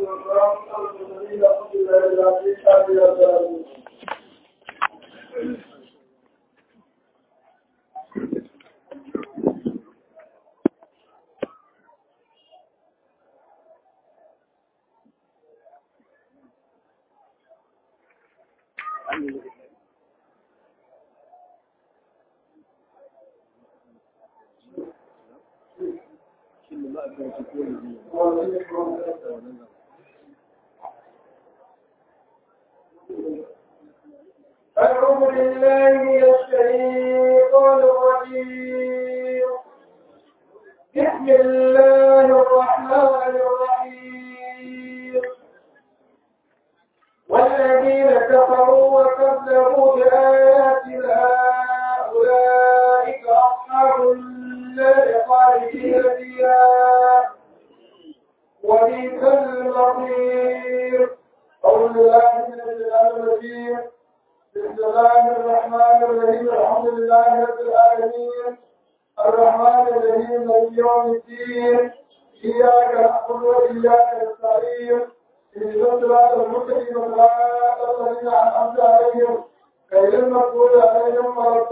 والسلام على المرسلين الحمد لله رب العالمين آمين يا رب العالمين أعوذ بالله من الشيطان الرجيم بسم الله الرحمن الرحيم والذين كفروا وكذبوا بآياتنا أولئك أصحاب النار خالدين فيها وبئس المصير أعوذ بالله من الشيطان الرجيم بسم الله الرحمن الرحيم الحمد لله رب العالمين الرحمن الرحيم مالك يوم الدين إياك نعبد وإياك نستعين اهدنا الصراط المستقيم صراط الذين أنعمت عليهم غير المغضوب عليهم ولا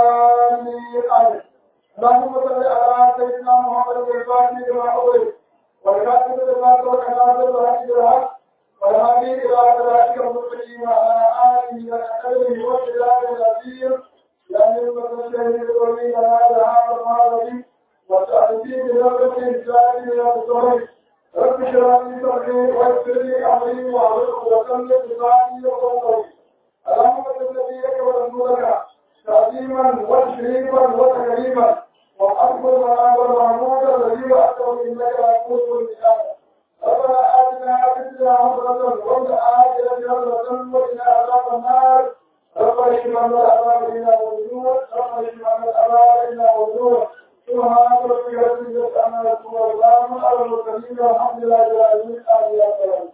الضالين آمين اللهم صل على سيدنا محمد الفاتح لما أغلق والكاتب لما سبق ناصر الحق بالحق والهادي إلى صراطك المستقيم وعلى آله وصحبه وسلم العظيم لأن المتشهد الولي هذا هذا المعرض وتأتي بنظرة إنسان إلى الصحيح رب اشرح لي صدري ويسر لي أمري واحلل عقدة من لساني يفقهوا قولي اللهم صل نبيك ورسولك تعظيما وتشريفا وتكريما وأكبر ما والمحمود الذي وأتوا إنك لتقول المثال ربنا آتنا في الدنيا حسنة وفي الآخرة حسنة وقنا عذاب النار ربنا اشف عنا العذاب إنا موجود ربنا اشف عنا العذاب إنا موجود سبحان ربك رب العزة عما يصفون وسلام على المرسلين والحمد لله رب العالمين آمين يا رب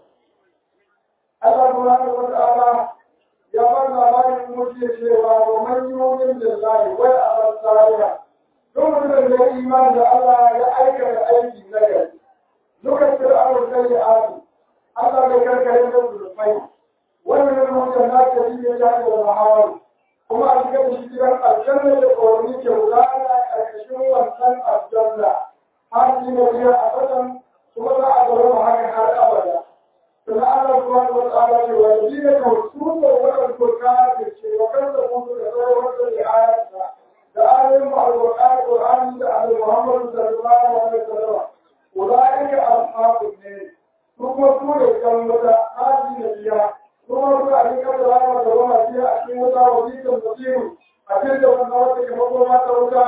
Allah subhanahu wa ta'ala ya ba labarin mutum cewa wa man yu'min billahi wa ya'mal salihan duk mutumin da ya imani da Allah ya aikata aiki na gari duka fir'aun sai ya asu Allah bai karkare da zulfai wannan mutum na ta yi ya da mahawar kuma a cikin shi gidan aljanna da ƙorni ke gudana a ƙarƙashin wannan aljanna har shi ne biya a ƙasan kuma za a zama haka har abada sannan Allah subhanahu wa ta'ala ce wa yadina ka husuma wa kan kurka da ce wa kan da mutu da sauran da ya ayata da ayoyin al-Qur'ani Qur'ani da al-Muhammad sallallahu alaihi wasallam ulaika ashabun ne su kuma su ne kan wata hadi na biya kuma su a cikin da rama da rama biya a cikin wata wajikan basiru a cikin da wannan wata kamar goma ta wuta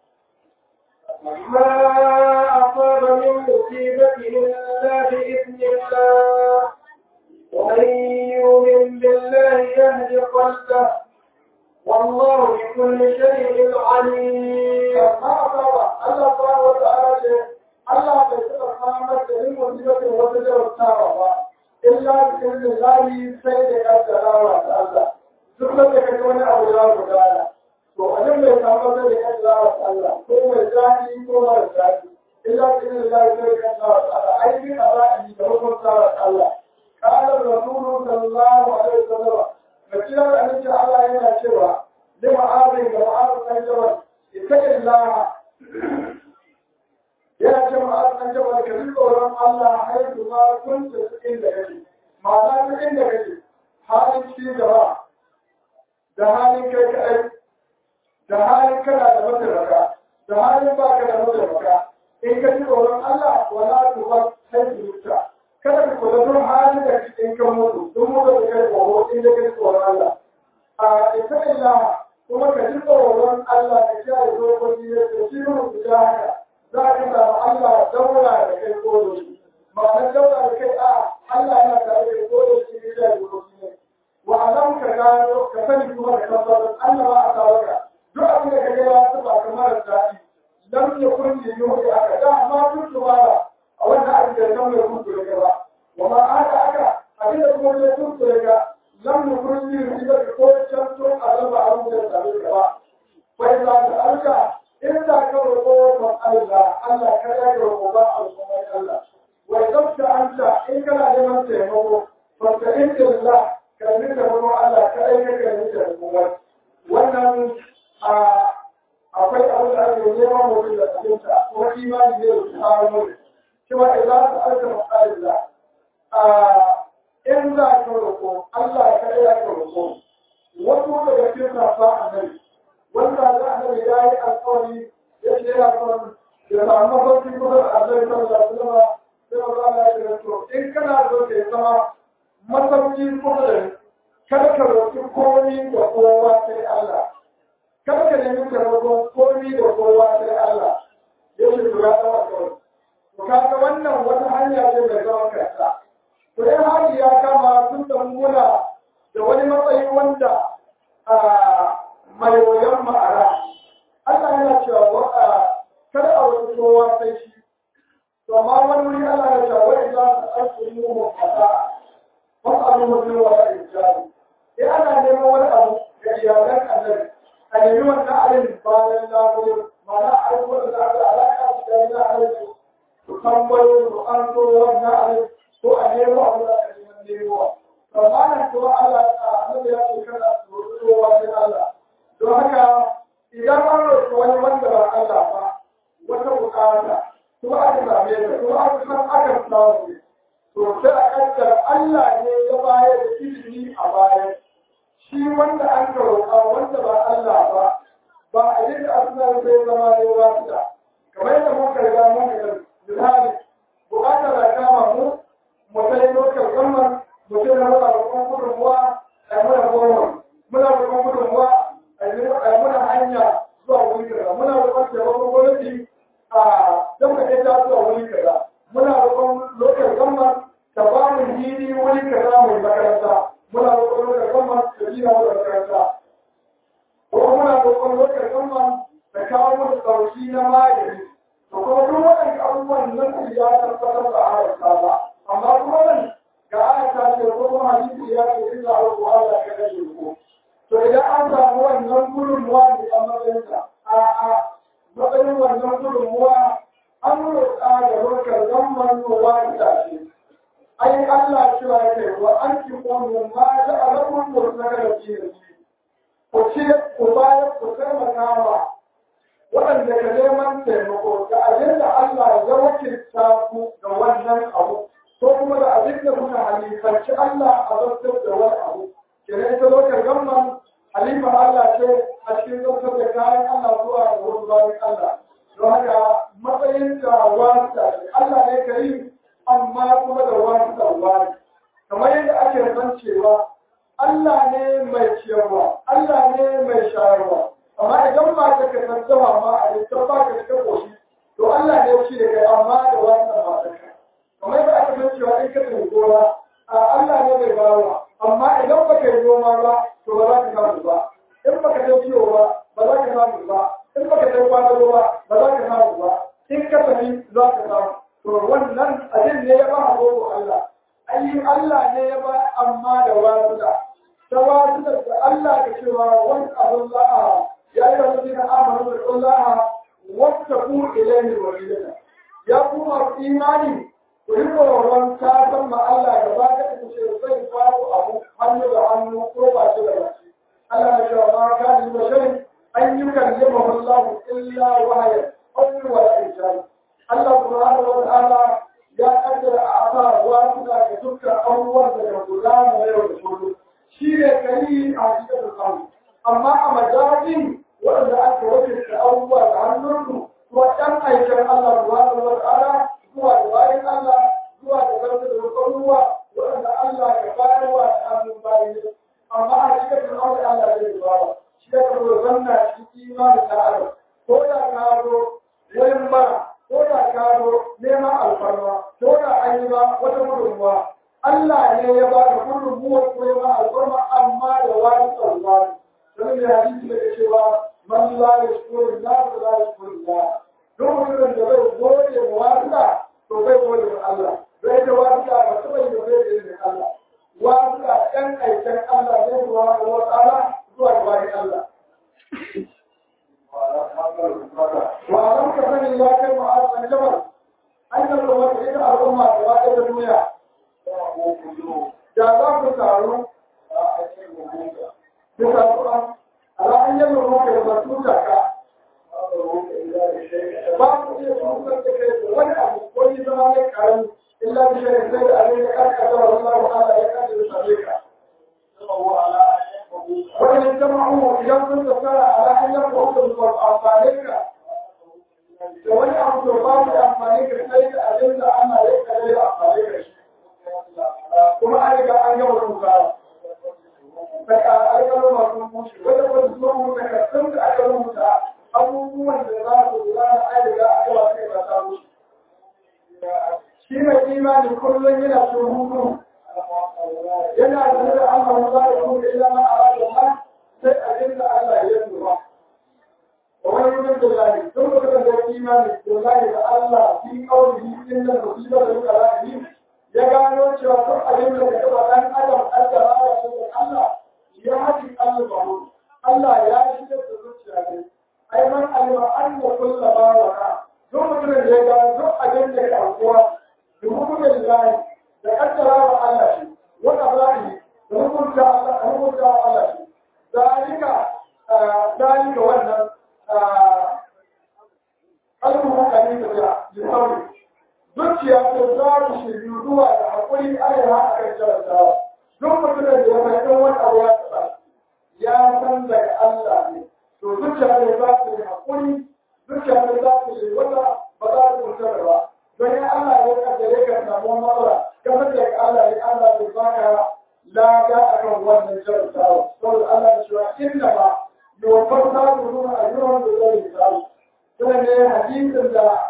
ما أصاب من مصيبة إلا بإذن الله ومن يؤمن بالله يهد قلبه والله بكل شيء عليم ما أصاب الله سبحانه وتعالى Allah bai taɓa samar da yin musibatin wata jarabtawa ba, illa da izinin lahi sai da kaddarawa da Allah. Duk da ka kaji wani abu ya gudana. To, a nan bai samar da kaddarawa da Allah, ko mai daɗi ko mara daɗi. Illa da izinin lahi sai da kaddarawa da Allah. Aikin a ra'ayi da hukuntawa da Allah. Ƙalar Rasulu sallallahu alaihi wasallam. Da kira da amincin Allah yana cewa, lima azin ga ma'azin ɗan jabal, ita illaha yana ce ma an jaba ka ji tsoron Allah haihu ma kun ta cikin da kake ma'ana cikin da kake halin ci gaba da halin kai kaɗai da halin kana da mataimaka da halin ba ka da mataimaka in ka ji tsoron Allah wala tu ba haihu mutta kada ka kula duk halin da kake in ka mutu duk mutu da kai tsoro in da kai tsoron Allah a ita illa kuma ka ji tsoron Allah ka kiyaye dokoki da shi mu da haka za ka samu Allah daura da kai ko da shi ma'anar daura da kai a Allah yana tare da ko da shi ne da rubuci ne wa alam ka gano ka sani kuma da tabbatar Allah ba a kawo ka duk abin da ka ga ya taba kamar daɗi lam yakun li yuhi aka da amma kun tubara a wannan abin da kan mai kun ture ba wa ma aka aka abin da kuma ya kun ture ka lam yakun li yuhi aka ko can to azaba abin da ta ba fa idza ta'alka in za ka roƙo Allah Allah ka ya roƙo ba al'ummar Allah wa zabta anta in kana neman taimako fa in billah ka ni taimako Allah ka aika ka ni taimako wannan a akwai abin da ake neman mutum da abinta kuma imani ne da kawo mu cewa idan ka alka mas'alilla a in za ka roƙo Allah ka ya ka roƙo wasu daga cikin safa annabi wanda za a nabi ya yi alƙawari ya ce yana son ya samu mafarki kusa da annabi sallallahu alaihi wasallam sai ba za a yi to in kana so ka zama masauki kusa da ni kada ka roƙi komi da kowa sai Allah kada ka nemi taimakon komi da kowa sai Allah ya ce to ya zama kawai to kaga wannan wata hanya ce mai zaman kanta to in hali ya kama sun san muna da wani matsayi wanda mai wayan ma'ara Allah yana cewa wa kada a wani kowa sai shi to amma wani wuri Allah ya cewa wai za su aiki mu fata wasu abu mutum wa rijali in ana neman wani abu ga iyalan annabi a nemi wannan abin bayan lafiya mana abubuwan da aka alaƙa su da yana aiki su tambayo su an so wannan abin ko a nemo abu da aka neman nemowa amma nan kuma Allah a annabi ya ce kada su roƙi kowa sai Allah don haka idan an roƙi wani wanda ba Allah ba wata buƙata kuma aka same ta kuma aka san aka samu to sai a kaddara Allah ne ya bayar da ilimi a bayan shi wanda an ka roƙa wanda ba Allah ba ba a yi da asuna sai zama ne ba su da kamar yadda muka riga mun ga misali buƙatar da kama mu mu sai lokal gamman mu sai na muna roƙon gudunmuwa a muna goma muna roƙon gudunmuwa a muna hanya zuwa wuri kaza muna roƙon taimakon gwamnati a don ka ta zuwa wuri kaza muna roƙon lokal gamman ta ba mu hili wuri kaza mai makaranta muna roƙon lokal gamman ta gina mu makaranta ko muna roƙon lokal gamman ta kawo mu ɗauki na magani to kuma duk waɗanda abubuwan nan ya tabbatar da haramta ba amma kuma nan ga ayata ce ko kuma hadisi ya ce in za a roƙo Allah ka kashe ku to idan an samu wannan gudunmuwa ne a matsayinsa a a matsayin wannan gudunmuwa an roƙa da lokal gamman ruwa da ce ai Allah cewa ya kai wa an ki kwanu ma da alamun murtaka da ke ku ce ku bayar ku taimaka ma waɗanda ka neman taimako da abin da Allah ya wakilta ku da wannan abu ko kuma da abin da kuka halifanci Allah a zartar da wani abu kenan ita lokacin gamman halifan Allah ce a cikin zartar da kayan Allah zuwa ga wasu bayan Allah don haka matsayin da wata Allah ne ka yi amma kuma da wani tsawari kamar yadda ake san cewa Allah ne mai ciyarwa Allah ne mai shayarwa amma idan ba ta ka tattama ma a littan ba ka cika koshi to Allah ne shi da kai amma da wani matarka kamar yadda ake san cewa in ka tafi gona Allah ne mai bawa amma idan ba ka yi noma ba to ba za ka samu ba in ba ka tafi ciwo ba ba za ka samu ba in ba ka tafi kwanaro ba ba za ka samu ba in ka tafi za ka samu to wannan abin ne ya ba a roƙo Allah ayi Allah ne ya ba amma da wasuda ta wasuda da Allah ka cewa wani abin la'a ya yi wani zina amanu da Allah wata ku ilayhi walidata ya kuma imani ku yi tsoron ta san ma Allah da ba ka ta ce zai faru abu hannu da hannu ko ba shi da baki Allah ya cewa ma ka ni basharin an yi kallimahu Allah illa wahayan aw wa ijari Allah subhanahu wa ta'ala ya kaddara a asa ruwa suna da dukkan abubuwan da ga gudana na yau da kullum shi ne kai a cikin samu amma a majalisin waɗanda aka wakilta abubuwa da hannunsu kuma ɗan aikin Allah subhanahu wa ta'ala zuwa da bayan Allah zuwa da zarta da abubuwa waɗanda Allah ka bayarwa da hannun bayan amma a cikin aure Allah zai ba shi ya karɓo zanna shi imanin da Allah ko da ka zo wurin bara ko da ka zo neman alfarma ko da an yi ba wata gudunmuwa Allah ne ya ba da gudunmuwa ko ya ba alfarma amma da wani tsammani don da hadisi da ke cewa man la yashkuru la la yashkuru la duk mutumin da bai gode wa wasuka to bai gode wa Allah bai da wasuka ba ta bai da bai da Allah wasuka ɗan aikin Allah ne zuwa wa ta'ala zuwa ga bayan Allah وألم تكن الله كالمعاذ الجبل hanyar da wata ita al'umma da wata ta duniya da za ku taru bisa tsoron ala hanyar da wata da masu taka ba ku iya tunkar da kai da wani abu ko yi zama mai karami illa bi shirin sai da abin da karka da wani Allah ta'ala ya kace da sabe ka wani jama'u idan kun tsara ala hanyar da wata da amfani ka da wani abu da ba mu amfani ka sai da abin da ana ya kare da amfani ka shi kuma an riga an gama rubuta daga alƙalin masu bushe wanda ba su zo mu daga sun da aka rubuta abubuwan da za su lura da an riga aka ba kai ba ta bushe shi mai imani kullum yana cin hutu yana da da Allah za ya kuma ila ma arada ma sai abin da Allah ya lura ومن يؤمن بالله ثم كتب الايمان بالله الله في قوله ان المصيبه للكلام ya gano cewa duk abin da ka taba dan adam kaddara ya san Allah ya haƙi Allah Allah ya shigar da zuciya ne ai man alima anna kullu ma waka duk mutumin da ya gano duk abin da ya aukuwa da hukumin lahi da kaddara wa Allah shi wanda zahi da hukunta Allah da hukunta Allah shi zalika zalika wannan kalmu kalmi da jihawi zuciya ta za ta shiryu zuwa da haƙuri arewa a kan jarabawa duk mutumin da ya mai wani abu ya taɓa ya san daga Allah ne to zuciya ne za ta yi haƙuri zuciya ne za ta yi wata ba za ta mutar ba don ya Allah ya kaddare ka samu matsala kamar da Allah ya Allah ya baka lada akan wannan jarabawa saboda Allah ya cewa inna ma yawafar ta zuwa a yawan da zai samu sai ne hadisin da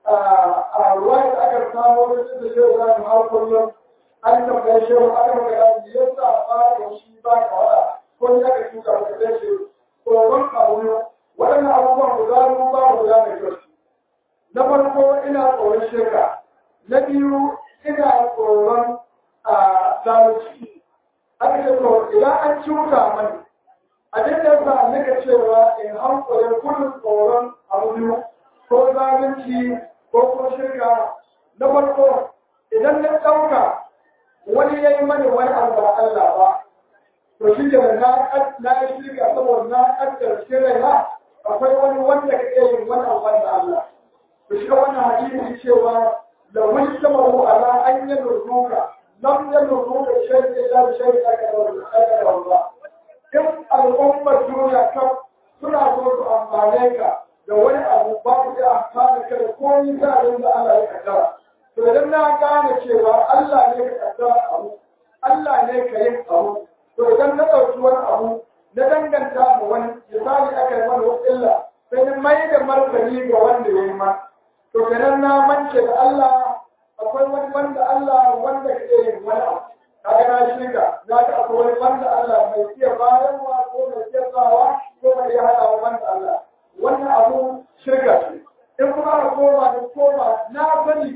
a ruwaya da aka samu wani da shi da mu har kullum an tambaye shi aka magana da yasa ba da shi ba ka wada ko ya ka tuka da kai shi tsoron abu waɗannan abubuwan guda biyu ba guda mai kyau na farko ina tsoron shirka na biyu ina tsoron zalunci aka ce to idan an cuta mani abin da yasa nika cewa in hankali gudun tsoron abu biyu ko zalunci ko kuma shirka na farko idan na ɗauka wani ya yi mani wani abu ba Allah ba to shi da na na yi shirka saboda na ƙaddar shirya akwai wani wanda ka iya yin wani abu da Allah to shi wannan hadisi cewa la wani samahu ala an yi nurruka lam yi nurruka shirka ila shirka ka da Allah in al'ummar duniya kan suna so su amfane ka da wani abu ba ku iya amfani ka da komai ta abin da Allah ya kaddara. To idan na gane cewa Allah ne ka kaddara abu, Allah ne ka yin abu, to idan na ɗauki wani abu na danganta ma wani misali aka yi mana wasu illa sai na mai da martani ga wanda ya yi ma. To kenan na mance da Allah akwai wani wanda Allah wanda ka iya yin wani abu. Kaga na shiga, na ga akwai wani wanda Allah mai iya bayarwa ko mai iya sawa ko mai iya haɗawa wanda Allah. wannan abu shirka ce in kuma aka koma da koma na sani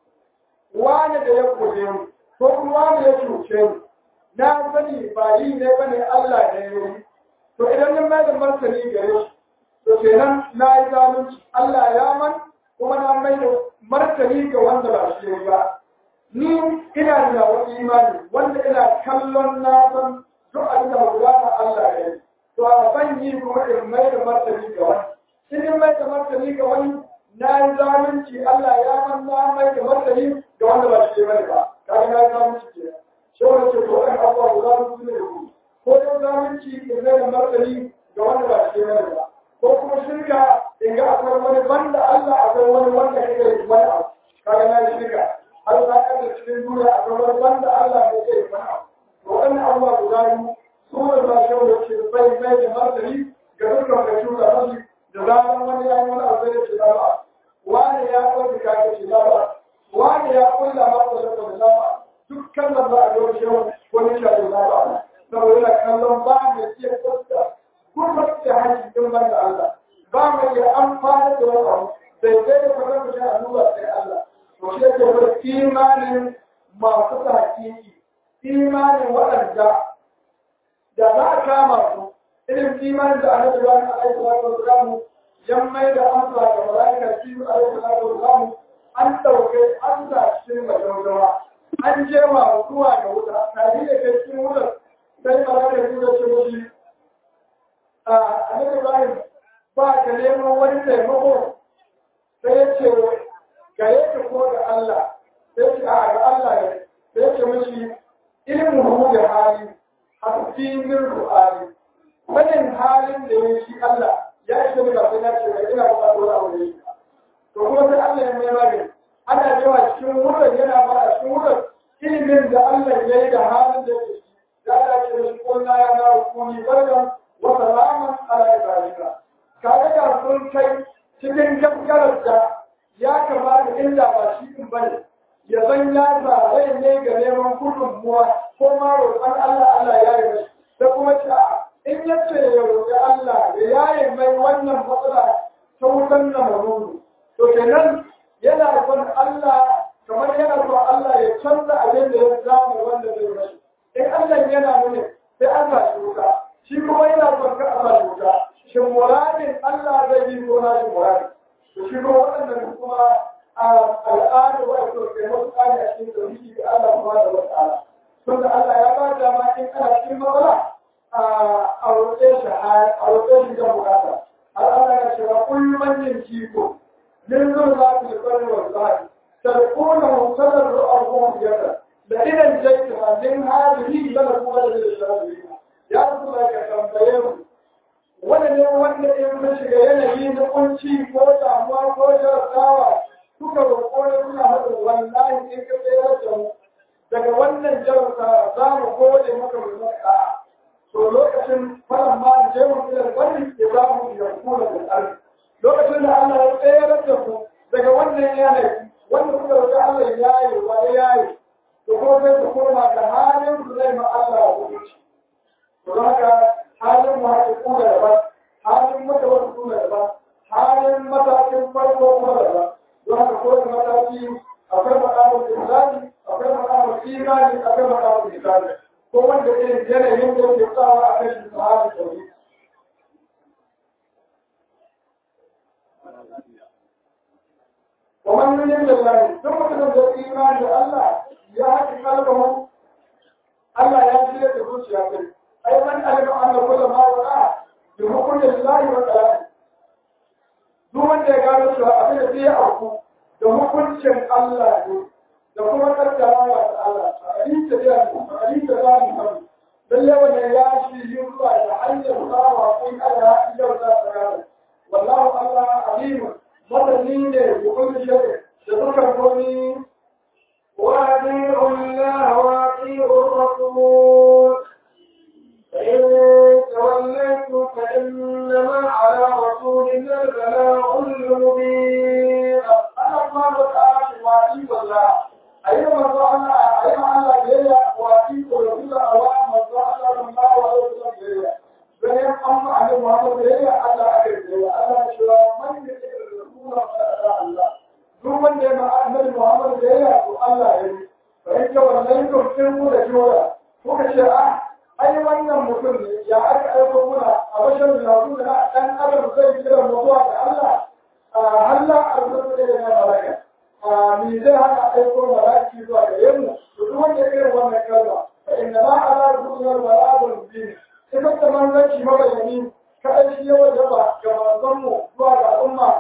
wani da ya kuje mu ko kuma wani ya cuce mu na sani ba yi ne bane Allah da ya yi to idan na mai da martani gare shi to kenan na yi zalunci Allah ya man kuma na mai da martani ga wanda ba shi ba ni ina da wani imani wanda ina kallon na san duk abin da ba Allah ya yi to a ban yi kuma in mai da martani ga wani in in mai da martani ga wani na yi zalunci Allah ya man na mai da martani ga wanda ba shi bane ba kaga na yi zalunci ke shi wani ce to an abuwa da zalunci ne ku ko da zalunci in mai da martani ga wanda ba shi bane ba ko kuma shirka in ga akwai wani banda Allah akwai wani wanda kake yi wani abu kaga na yi shirka har za ka da cikin duniya akwai wani banda Allah ne ke yi wani abu to wannan abubuwa guda biyu sunan ba shi wanda ke bai mai da martani ga dukkan ka cuta masu da zaran wani ya yi wani abu da ce ba wani ya ɗauki kaka ce ba wani ya kulla masa da kuma ba dukkan da ba a yau shi wani shaɗu na ba saboda yana kallon ba mai iya kwasta kuma da hanci din ban da Allah ba mai iya amfani da wani abu sai dai da kwanan mutum a nuna sai Allah to shi yake wani imanin masu ta hakiki imanin waɗanda da za a kama su irin imanin da annabi ba na aiki wa sallallahu yan mai da amsa ga malaika shi alaihi salatu wasallam an ɗauke an sa cikin majaujawa an je ma zuwa ga wuta tare da kai cikin wutar sai malaka ya ce mishi a annabi Ibrahim ba ka neman wani taimako sai ya ce gare ka ko da Allah sai ce a ga Allah ne sai ya ce mishi ilmu da hali hafi min ru'ali wannan halin da ya shi Allah ya ishe ni ba sai na ce ga ina ba ko abu ne to kuma sai Allah ya mai magani ana yawa cikin wurin yana ba a cikin wurin ilimin da Allah ya yi da halin da yake ya dace da shi ko na ya na hukumi barkan wa salaman ala ibrahim kaga da sun kai cikin gaskarar da ya kamata inda ba shi din bane ya zan ya zare ne ga neman gudunmuwa ko ma roƙon Allah Allah ya yi mai da kuma ta in ya ce ya roƙi Allah ya yaye mai wannan matsala ta wutan na mamudu to kenan yana son Allah kamar yana son Allah ya canza abin da ya samu wanda zai rashi in Allah yana nuna sai an sa shi wuta shi kuma yana son ka a sa shi wuta shin muradin Allah zai yi ko na shi muradin to shi kuma waɗannan kuma al'ada wa ake kai wasu tsari a cikin tauhidi da Allah kuma da wasu ala tunda Allah ya ba da ma in ana cikin matsala a roƙe shi a roƙe shi don bukata har Allah ya ce wa kullum yin kiko min zo za ku yi wa zahi تلقونه تضرعا وخفية لئن انجيتها من هذه لنكون من الشاكرين يا رسول الله كتنبيه wanda ne wanda in mun shiga yanayi na kunci ko damuwa ko jarabawa suka roƙo ne suna haɗin wallahi in ka tsayar da mu daga wannan jarabta za mu gode maka mu maka to lokacin faran ma je mu ila bari ya za mu yankuna da tsari lokacin da Allah ya tsayar da ku daga wannan yanayi wanda kuka roƙi Allah ya yi wa ya yi to kuma sai ku koma ga halin su zai ma Allah a hukunci to don haka halin mu haka kuma daban halin mata wasu kuma daban halin matakin farko kuma daban don haka kowane mataki akwai makamun islami akwai makamun imani akwai makamun islami ko wanda irin yanayin da yake tsawa a kan shi halin tauhid ومن يؤمن بالله ثم تنزل الايمان بالله يهدي قلبه الله يهدي تقول يا بني اي من علم ان كل ما وقع بحكم الله وكلامه duk wanda ya gano cewa abin da zai auku da hukuncin Allah ne da kuma kaddara wa Allah a hadisi da ya a hadisi da ya mu lalle wannan ya shi yin zuwa da hanyar sawa ko Allah ya za ta gano wallahu Allah alimun masani ne da kullu shay'in da dukkan komai وأطيعوا الله وأطيعوا الرسول فإن توليتم فإنما على رسولنا البلاغ المبين أنا الله تعالى وأطيعوا الله أيها الله أيها الله جل وأطيعوا الرسول أوام الله صلى الله عليه وسلم bayan an ma annabi Muhammad da yayi Allah aka yi Allah ya shira man da yake da rasulullah sallallahu Allah duk wanda ya ma annabi Muhammad da yayi to Allah ya yi bayan ka wannan to kin mu da jora kuka ce ah ai wannan mutum ne ya aka aiko muna a bashan da su da dan adam zai kira mutuwa da Allah Allah arzuku da ya malaka mi zai haka aiko malaki zuwa ga yammu to duk wanda ya irin wannan kalma fa inna ma ala rasulullah balagul mubin ita ta manzanci mabayani ka aiki yawa gaba ga manzanmu zuwa ga al'umma.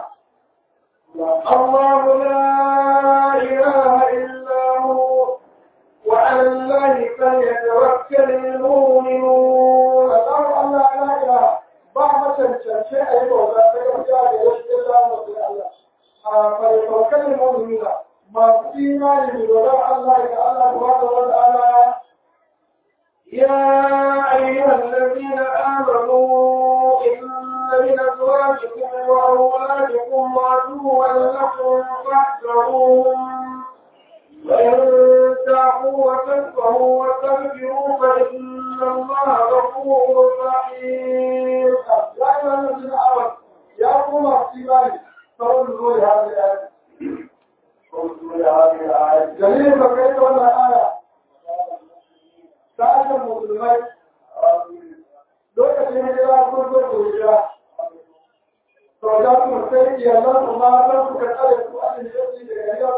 الله لا إله إلا هو وعلى الله فليتوكل المؤمنون Allah Allah la ilaha ba macancance a yi bauta ta gaskiya da ya shi illa wasu Allah. A fari taukalin mu'minina masu imani da dogara Allah da Allah subhanahu wa ta'ala يا أيها الذين آمنوا إن من أزواجكم وأولادكم عدوا لكم فاحذروهم وإن تعفوا وتصفحوا وتغفروا فإن الله غفور رحيم يا أيها الذين آمنوا يا قوم الإيمان فانظروا لهذه الآية انظروا لهذه الآية جميل فكيف ولا آية sashen musulmai lokacin hijira sun zo da hijira to da su sai iyalan su ma san su ka tsare su a cikin jirgi daga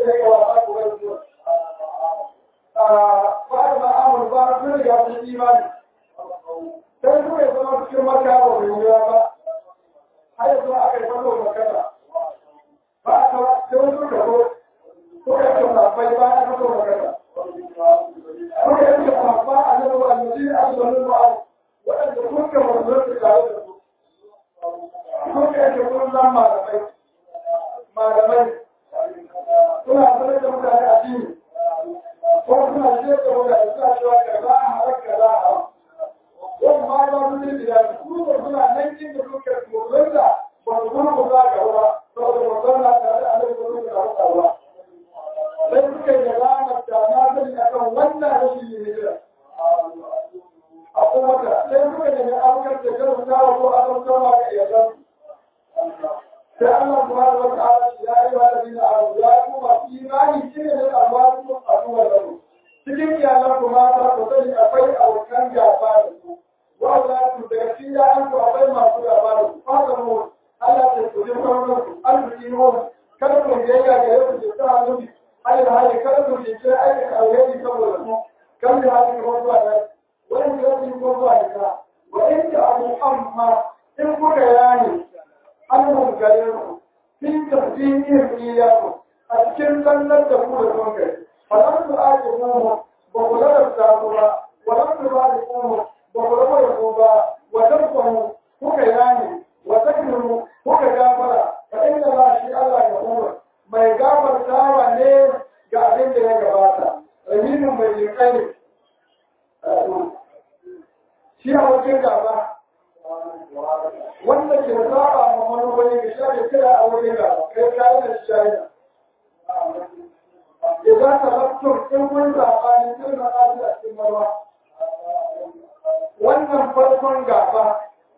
ne ga wasa ko bai zuwa ba da amur ba sun riga sun imani sai su ya zama cikin maka ba mai wuya ba har yanzu aka yi fado makana ba a kawo sai wasu ka zo ko ya ce mafai ba a fado makana ko ya ce mafa a nan wa annabi a zuwa ba waɗanda kuka wanzu su tare da su ko ya ce kun zan malamai malamai suna sanar da mutane addini ko suna shirya da mutane suna cewa kaza a halar kaza a halar wani ma ba su zai da su ba suna nan inda suke tsoron da ba su kuma ku za ga ba saboda ba zauna tare da annabi ba su da haka ba sai suka yi da ranar da na sani akan wannan rashin yin hijira a kuma ta sai suka yi da aukar da kan kawo ko a kan kama ga iyalan sai Allah subhanahu wa ta'ala ya yi wa ladina abu ya yi kuma imani shi ne da alwaru a duwar da cikin iyalan kuma ta ku sani akwai abokan gaba da su wanda su daga cikin ya'yan ku akwai masu gaba da su fata mu Allah ta ku ji sauran su arziki mu kada ku biyayya ga yau da ta hannu ayyuka hali kada ku ji ce ayyuka alheri saboda su kan da hali ko zuwa nan wani da yake ko zuwa da wa in ta abu amma in kuka yani an gare ku fin tafsirin iyaku a cikin sallar da ku da son kai falam tu ajibu ba ku ladabta ku ba walam tu bariku ba ku rabo da ku ba wa tarfahu kuka yani wa takrimu kuka gafara fa inna la shi Allah ghafur mai gafartawa ne ga abin da ya gabata rahimin mai jinkai ne shi a wajen gaba wanda ke saba ma manufani ga shafi kira a wajen gaba kai kayan da shi shayi إذا تركتم إن كنت أقالي كلمة قالت أسلم الله wannan farkon gaba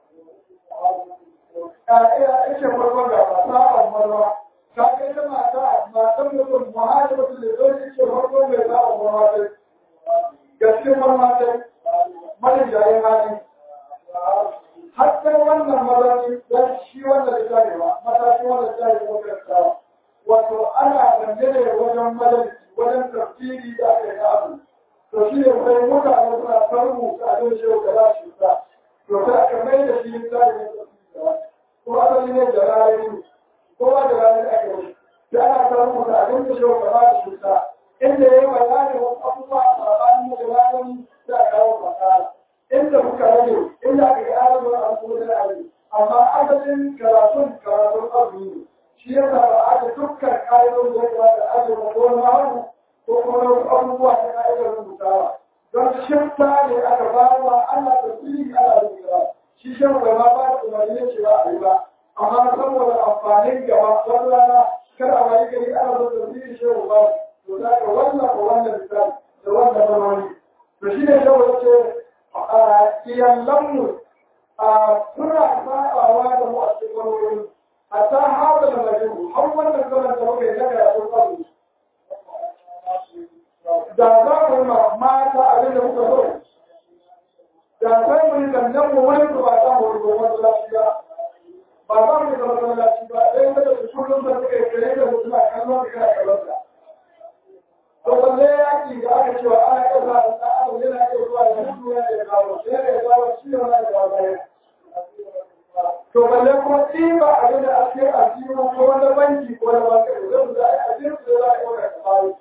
a ita farkon gaba sa'an marwa ta kai ta mata matan mutum muhajir mutum da zai ce farkon mai sa'an marwa ta gaske marwa ta mani jayin hali har sai wannan mazani don shi wanda da tarewa matashi wanda da tarewa makaranta wato ana dangane wajen majalisi wajen tafsiri da aka yi abu to shi ne sai mutane suna farmu a don shi da za shi ta to sai aka mai da shi tsari ne tafsiri ko asali ne da rayuwa ne kowa da rayuwa aka yi sai ana farmu da abin da shi da za shi ta inda ya yi bayani wasu abubuwa a tsakanin da rayuwa da aka kawo fasara inda muka rage inda aka yi arzikin al'ummar da ake amma asalin karatun karatun azumi ne shi ya sa ba aka dukkan ƙa'idar da ya kamata a ajiye ko wani hannu ko kuma wasu abubuwa ta ƙa'idar rubutawa don shirta ne aka ba wa ana tafsiri ana rubuta shi shan bai ma ba da umarni ya ce ba a yi ba amma saboda amfanin gaba wani rana kada a wayi gari ana da tafsiri shi ba to za ka wannan ko wannan misali da wannan zamani to shi ne shawo ya ce iyalanmu suna sabawa da mu a cikin wani wuri hatta haɗa da majinu har wannan zaman da muka yi na karatun ƙasu da za mu yi mata abin da muka so da sai mu yi zannan mu wani su ba za mu rubo masallaci ba ba za mu yi zama masallaci ba sai da su kullum da suka yi kare da suna kallon da kana kallon da to balle yaki da aka cewa ana iya zuwa da ɗan adam yana iya zuwa da mutu yana iya kawo sai da ya kawo shi ne wani da wani to balle kuma ɗiba abin da ake a cikin ko wani banki ko wani banki da zai za a ajiyar su za a yi wani kamari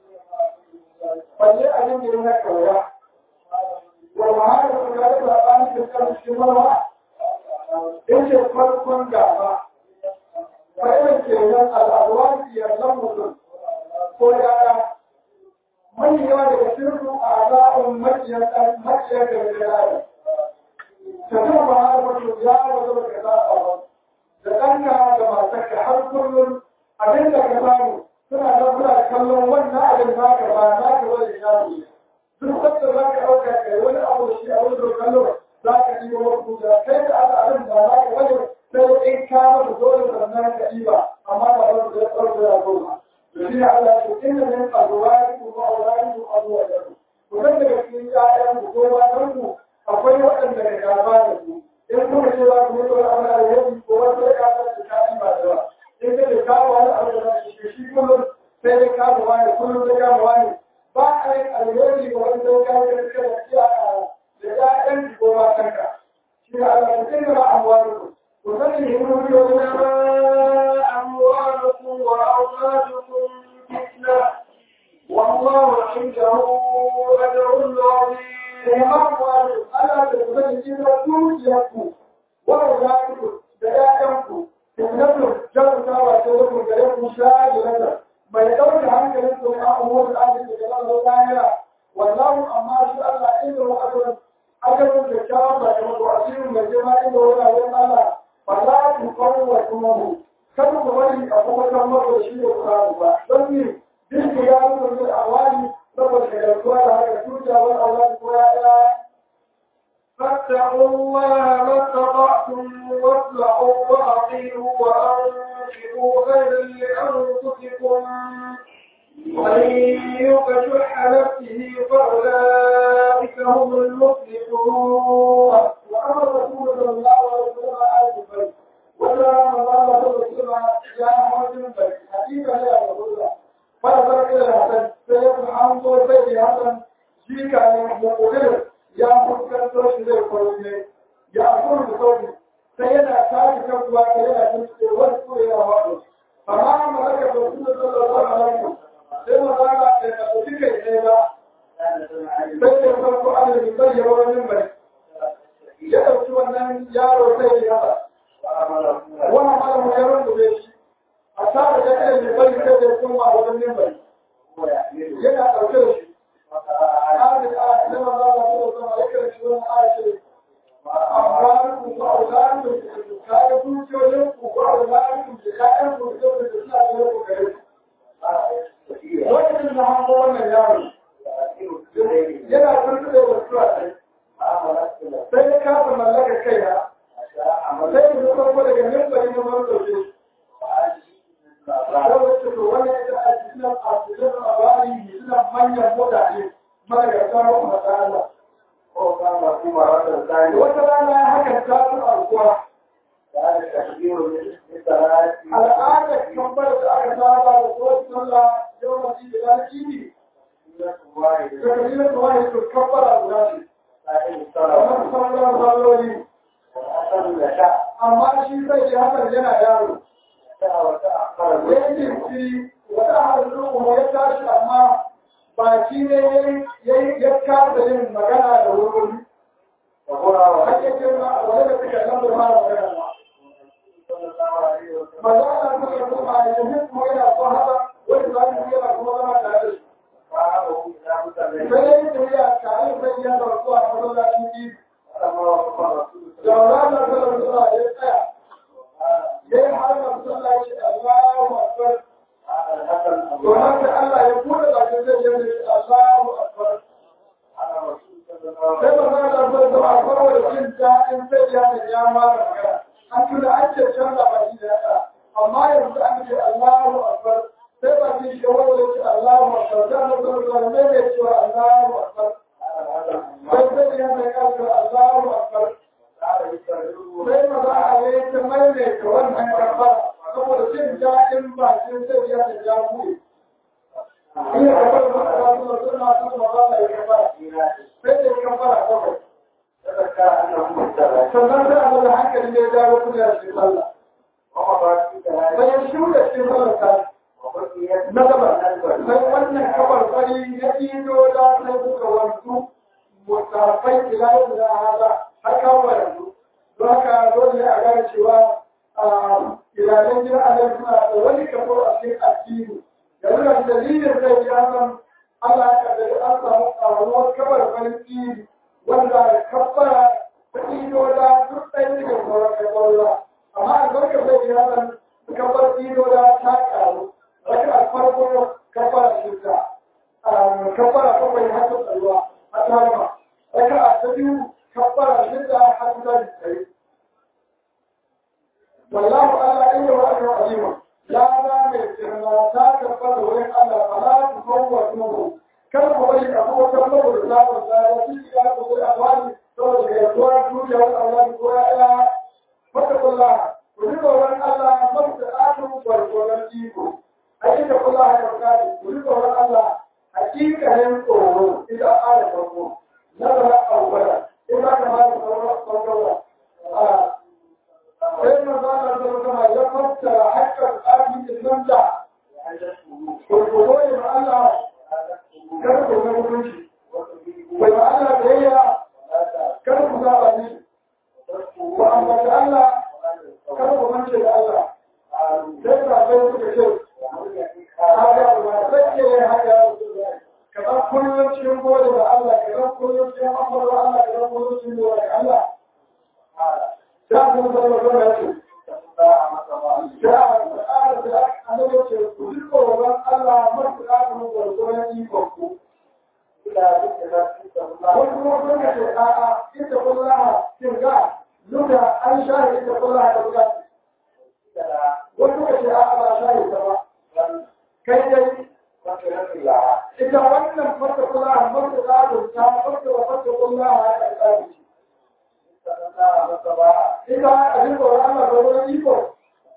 balle abin da yana kawaya wa ma'ana su ga da zaɓani da kan cikin marwa in ce farkon gaba fa'ilan kenan al'adwa biyar nan mutum ko yaya mai yawa daga sirru a za'un makiyar makiyar da ya yaya ta zama ba har mutum ya wata ba ka zaɓa da ɗanka da matarka har kullum abin da ka samu suna nan suna kallon wannan abin naka ba naka wani shafi duk sabda za ka ɗauka kai wani abu da shi a wani kallon za ka yi wa wasu da kai da aka abin ba naka wani sai in ka masa dole sannan ka yi ba amma ba za su zai ɗauka ya goma da shi Allah ya ce inda min azwari ku wa auladi ku azwajakum ku san daga cikin ƴaƴan ku ko matan ku akwai waɗanda ka gaba da ku in kuma ce za ku mutu wani abu da alheri ko wata ya kasa da ta ba da in ka da kawo wani abu da shi shi kullum sai dai wani sai ka yi kada iya da ƴaƴan ko matanka shi ne Allah ya tsira amwalukum ku sani himmomi أموالكم وأولادكم فتنة والله عنده أجر عظيم amwalukum Allah da ku sani cewa dukiyarku wa auladukum da ƴaƴanku fitnatun jarrabawa ta wajen gare ku shagirata mai ɗauke hankalin su ne a umurin arziki da Allah lahira wallahu amma shi Allah inda wa ajrun ajrun da kyawun ba da mutu asirin mai girma inda wuraren Allah ba za ku kawo wa tumahu kada ku bari a kuma kan mako shi da ku ba don ni bin ku ya nuna da awali saboda shagaltuwa da haka tuta wani awali ko ya ɗaya فاتقوا الله ما استطعتم واصلحوا وأطيعوا وأنفقوا خيرا لأنفسكم ومن يوق شح نفسه فأولئك هم المفلحون وأمر رسول صلى الله عليه وسلم آل البيت وجاء من قال صلى الله عليه وسلم جاء موت البيت حديثا لا يقول فنظر إلى الحسن سيدنا حمد سيدي حسن شيك عن مقدر يا مكان توش زي كورونا يا أقول بصوتي سيدنا كان كم سيدنا كنت وسط إلى وقت فما ملك رسول صلى الله عليه وسلم سيدنا قال إن أتيك إلى سيدنا فرق على المثال يوم المنبر ya ɗauki wannan yaro zai yi haka wani malamu ya rungume shi a tare da kai mai bari sai da kuma a wajen yin bari yana ɗauke da shi ƙarin a ina ma za a zo da zama ya kare shi wani arshe amma ku ba a zaɓi da ku kaga dukiyoyin ku ba a zaɓi da ƴaƴan ku da da suna da yau gare ku lokacin da hango wannan yaro yana turkuɗe da suwa ɗaya sai ya kafa mallaka kaina sai ya zo farko daga mimbari na mara ɗauke sai wacce to wani ita a cikin a cikin labari suna manyan mutane madagarta wa matsala wata rana ya haka ta su alkuwa al'adar kambar da aka saba da kowace sallah yau masu da lalaki ne da kabilar da wani su kambara guda ce kamar sauran salloli amma shi zai ji hakan yana yaro ya yi fi wata hannun kuma ya tashi amma baki ne ya kasa yin magana da wuri har ya ce ma wani da suka nan da mara magana ma magana ta yi kuma a yanzu kuma yana son haka wani za mu yana kuma zama tare da shi sai ya yi tafiya tare da ya zartu a masallacin biyu da ranar da zuwa ya tsaya ya yi har da masallaci Allahu Akbar to nan da Allah ya bude bakin zai yi Allahu Akbar sai ba za da zai zama farwa da jin daɗin sai ya ne ya mara magana an tuna an ce canza baki da ya amma yanzu an ce Allahu Akbar sai ba shi shi wanda ya ce Allahu Akbar da na zama zuwa ne mai cewa Allahu Akbar sai sai ya mai ƙarfi Allahu Akbar sai ma za a yi ta maimaita wannan karfara saboda jin daɗin bakin sai ya da ya buɗe. Ina da wani masu suna suna suna ba da ya kafara. Sai da ya kafara kawai. Sannan sai a zama hankali ne ya dawo kuma ya shi sallah. Sai ya shuɗa shi sallar ta. Na gaba, sai wannan kafar fari ya ɗido da sai suka wanzu mutafai ila yau da hada har kawo yanzu. don haka dole a gane cewa iyalan gida a nan suna da wani kafo a cikin addini yanzu da dalilin zai yi an Allah ya kaddari an samu ƙaruwar kabar farin tsiri wanda kafara ta ido da duk ɗaya daga sauran kabarwa amma a zarka zai yi an kabar ido da ta ƙaru raka a farko kafara shirka kafara kawai har ta tsaruwa a tarima raka a ta biyu كبر شدة حتى السيد والله ألا إلا وأجر عظيما لا لا من لا كبر وين ألا فلا تفوتوه كم قبل أبوه كم قبل الله ولا يجيك يا أبو الأموال تقول يا أخوان كل يوم أولاد كويا فاتقوا الله وجدوا وين ألا مصر آخر والقرآن جيبوا أجد الله يركاد وجدوا وين ألا حقيقة هم قولوا إذا آل farko nazara awwala in za ka ba da farko sai manzo Allah sallallahu alaihi ya fassara haqqan abin nan da ko ko ya Allah kar ku ga mutunci bai ma Allah da yaya kar ku ga bani wa amma da Allah kar ku mance da Allah sai ka ga suka ce haka ba sai ke haka kamar kullum cikin gode da Allah kamar kullum cikin amfani da Allah kamar kullum cikin gode da Allah da kuma da wannan ya ce da annabi ya ce ku ji tsoron Allah masu da kuma gwargwaron ikon ku wani kuma sun ka ce a'a ita kullaha kin ga luka an shahi ita kullaha da buga wani ka ce a'a ba shahi ta ba kai dai ita wannan fata kullaha masu da ta fata wa fata kullaha ya ƙarƙari ita abin tsoron Allah da wani iko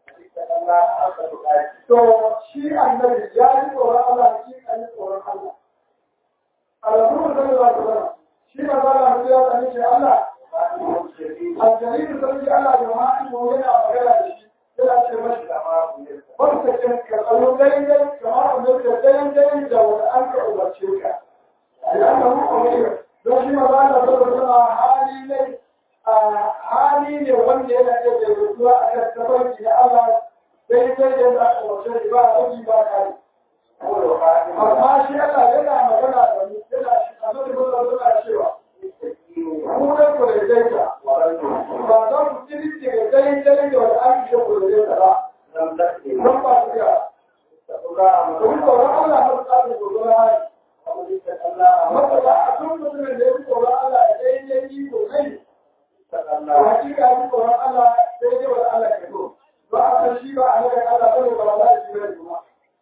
to shi annabi ya yi tsoron Allah shi an yi tsoron Allah a rasulun sallallahu alaihi wasallam shi ma za a ya tsani shi Allah aljani da sarki Allah da ma'ani mu yana magana da shi yana ce mashi wani sakin ka tsaro daidai kamar wanda ka daidai da wanda an ka umarce ka da an ka muku don shi ma za a sallallahu alaihi wasallam hali ne hali ne wanda yana iya daidaituwa a kan tafarki na Allah sai sai da za a wace ba a ɗauki ba kare. Amma shi Allah yana magana da mu yana shi a nan da suna cewa ku da ku da daita ba za ku kiri ce da daidai da wani an ce ku da daita ba. Don ba su ga. Domin tsoron Allah na tsarin tsoron hali. Masala a tun mutumin da ya fi tsoron Allah ya daidai yi ko kai hakika ji tsoron Allah sai dai wani Allah ke so ba a san shi ba a nan Allah bane ba za shi bane kuma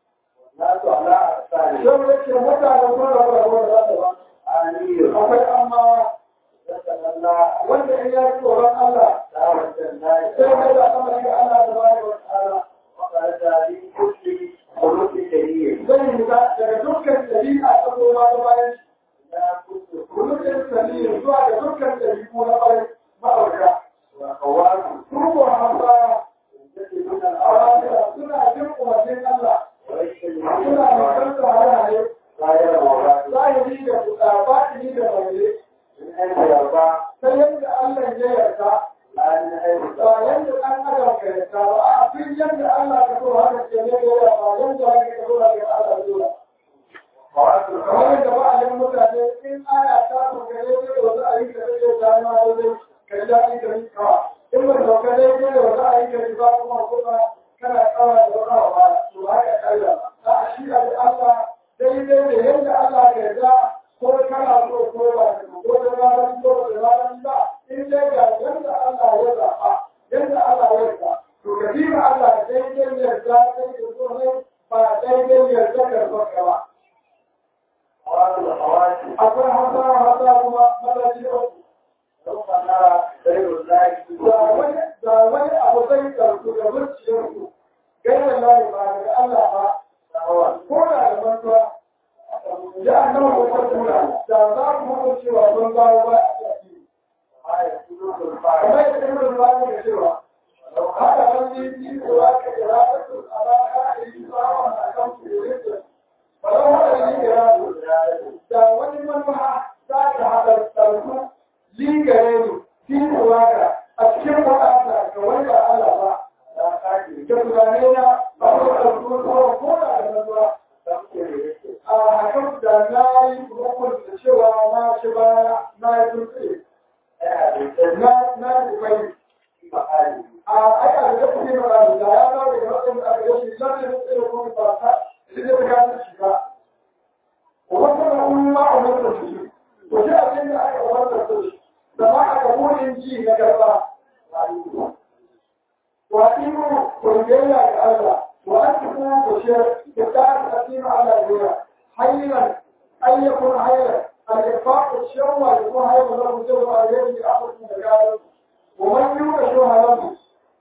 sai da ke mutane sun rabu da wanda za ta ba akwai amma wanda in ya ji tsoron Allah sai mai da sama shi Allah da bani wa ta'ala zai yi ta daga dukkan dabi'a ta goma ta bayan shi kullum sanin zuwa da dukkan dabi'u na bayan ma'aurata. Turbo hamba suna jin umarnin Allah, suna makar da halaye, zahiri da kuɗa, batini da bayyane, ta yadda Allah ya yarda, ba yadda ɗan adam ka yarda ba, a fi yadda Allah ka so haka ke ne ya ba yadda haka ka so haka Allah ya zo. Kamar yadda ba a yin mutane in aya ta so ka ne da wasu ayyuka da ke ta ma daidai ka ji daɗi da yi kawa in ba sauka dai ne da wata ayi ka ji ba kuma kuma kana kawa da wata wa to haka kalla a shi a da Allah daidai da yadda Allah ka yarda ko kana so ko ba ka ko da ranar ko da ranar ba in dai ga yadda Allah ya zaɓa yadda Allah ya yarda to ka bi ma Allah daidai yarda sai ka so ne ba daidai yarda ka so ka ba akwai hasa hasa kuma madaji uku da wani abu zai karku da zuciyarku gairar layi ba daga Allah ba ko da da mantuwa da an nawa wata tura da za ku mutu cewa sun dawo ba a ciki kamar yadda ibn Rufani ga cewa haka wani yi cewa ka kira ta su a ba ka a yi tsawon a kan kuyoyin ba don haka yi kira da wani manuwa za ka haɗa tsarku lingare ne tinuwa ga a cikin wadata ga wani ba Allah ba da tunane na ba ko da ko ko da da zuwa a hakan da na yi rukun da cewa na ci baya na yi dutse na na yi bai a aka da kuma ne ba da ya ba da wannan da aka yi lalle da tsere ko ba ta shi da ga shi ba wannan umma umma da shi to sai abin da aka wannan da shi da ma aka burin ji na garba وأقيموا كلية لله وأنفقوا بشر بتاعت أقيم على الدنيا حيرا أن يكون حيرا الإنفاق الشر يكون حيرا له مجرد عليه لأخذ من الرجال ومن يوم شوها له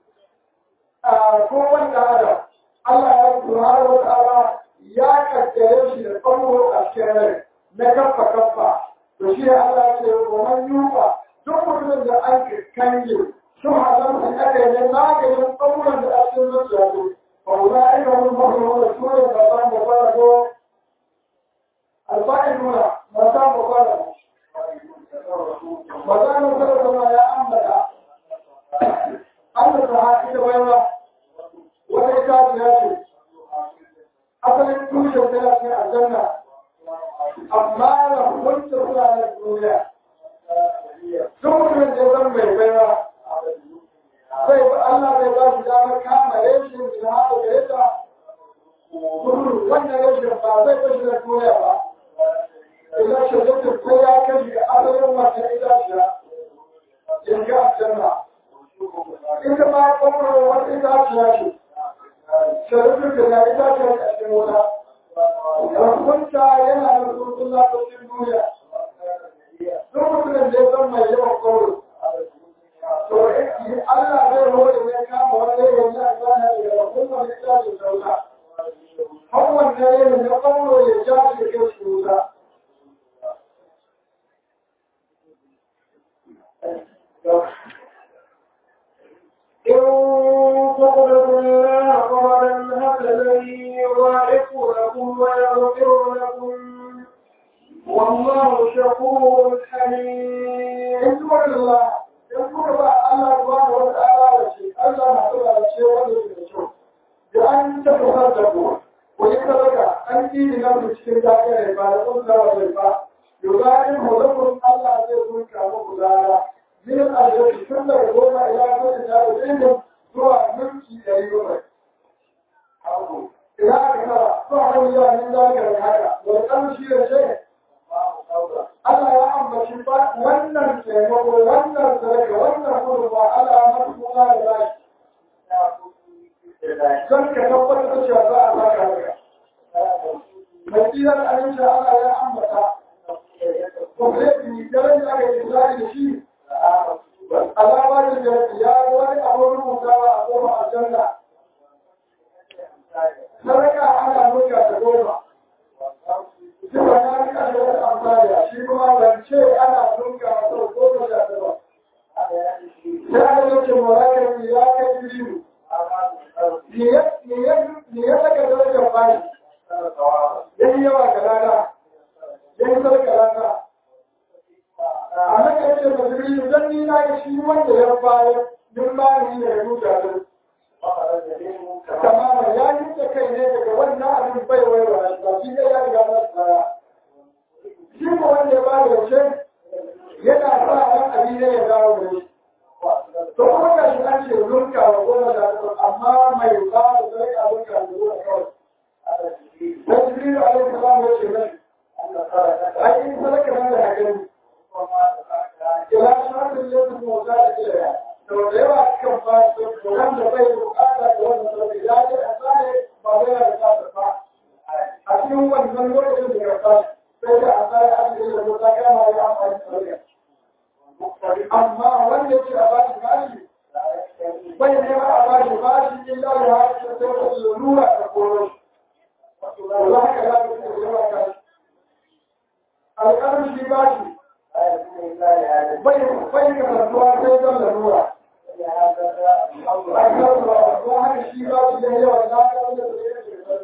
كون هذا الله سبحانه وتعالى يا كتير شيء الأمر الشر نكفى كفى to shi Allah ya ce wannan yuka duk mutumin da an kange sun halar da aka yi maganin tsauran da a cikin zuciya ne ba ku za a yi wani mafi wanda su ne ba san da fara ko alfa'in nuna ba san da fara ba za mu fara zama ya ambata Allah ta haƙi da baiwa wata itaciya ce asalin tushen tana cikin aljanna amma da hukunta suna na duniya duk mutumin da ya zama mai baiwa zai ba Allah zai ba shi damar kama reshin da haɗa da yadda gudu wannan reshin ba zai ba shi da duniya ba idan shi zai ko ya kashi ga asalin wata itaciya in ga aljanna ita ma kwamfani wata itaciya ce sharifin da ya itaciya a cikin wuta rakunta yana da surutun lafafin duniya duk mutumin da ya zama mai yawan kawo to Allah zai hore ne kama wanda ya yi a zana daga rakunta da ya ce sauka har wanda ya yi na kawo ya ja shi kai su wuta إن تقرضوا الله قرضا حسنا يضاعف لكم ويغفر لكم والله شكور حليم in kuma Allah in kuka ba Allah subhanahu wa ta'ala da shi Allah na tura da shi wanda yake da kyau da an ta kusar da ku ko yi sadaka an yi na ku cikin dakirai ba da kun tsawa bai ba yuzarin hulukun Allah zai kunka muku dara min aljabi tun daga goma ila kuma da ɗin zuwa minti ɗari bakwai ina aka tara zuwa wani yawan zalika da haka wani ƙamshi da ce Allah ya ambaci ba wannan taimako wannan sadaka wannan gudunma Allah na suna da bashi. Don ka tabbatar da cewa za a baka haka. Mai tsirar aminci Allah ya ambata. Kwamfeti daren da aka yi tsari da shi. Alama da jarabi ya yi wani abin rubutawa a goma aljanna. Sadaka ana nuka da goma. Duka na fi ƙasar amfani shi kuma zance ana dunga sau goma sha tara. Sai aka yake morakar ya kai biyu. Me ya saka darajar bayi? Ya yi yawa ga rana, ya yi sarka rana. A haka yake da biyu don ni na ga shi wanda ya bayar duk bayan ne ya rubuta da Kamar ya yi da kai ne daga wannan abin bai waiwa shi ba shi ne ya riga na tsaya. shi ko wanda ya bada yaushe yana sa ran abin ne ya dawo da shi to kuma ga shi an ce runka wa goma da amma mai ba da zai a runka da zuwa kawai da jibril alaihi salam ya ce mai ai in sadaka nan da gani ila shafin yadda mota da ilaya to da yawa cikin ba su wanda bai bukata da wannan sadaka ya ce a tsare ba zai da tsada ba a cikin wannan lokacin da ya tsaya sai da a tsari asibiti da mota kama ya amfani da Amma wanda ya ce a bashi bashi, bai nema a bashi bashi in da ya haɗe da sai da lura da koro. Za ka za ka fi yawa kashi. Alƙalin shi bashi, bai bai ga santuwa sai don lalura. A kan ruwa, don haka shi bashi ya yawa na kan da zai yake da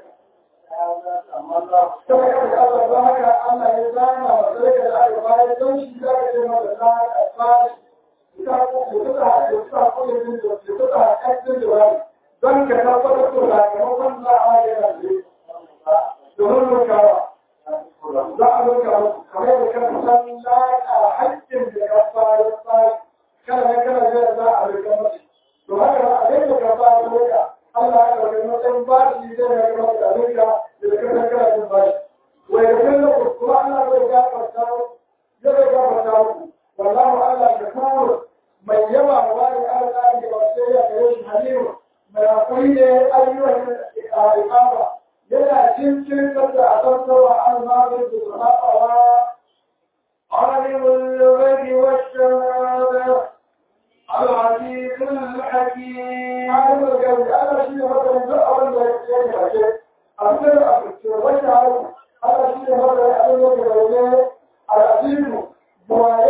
Kuma ya fi Allah don haka Allah ya zama wa sarki da aka bayar don shi za ka ce masa na a bashi. Ita ko ya tuka ya tuka ko ya bin da ya tuka haƙƙin da bari. Don ka tabbatar da sakamakon za a yi yana da Domin rukawa. Za a ruka kamar yadda ka san laƙa haƙƙin da ka bayar bayar. Kana ne kana jira za a ruka masa. To haka abin da ka bayar ruka. Allah ya ɗauki matsayin bashi zai ya gama da rinka da kasar karatun bashi. Wai da kan lokaci kuma Allah zai gafarta ya zai gafarta muku. Wallahu Allah da kuma mai yawa wa wani Allah da ba sai ya gare shi halimu mai hakuri ne ayyukan ikama yana cikin da a tantarwa an magana da sahabawa عالم الغيب والشهادة العزيز الحكيم عالم الغيب أنا شيء مثلا ذو أول ما يحكي شيء أبدا أبدا وجه هذا شيء مثلا أول ما يقول العزيز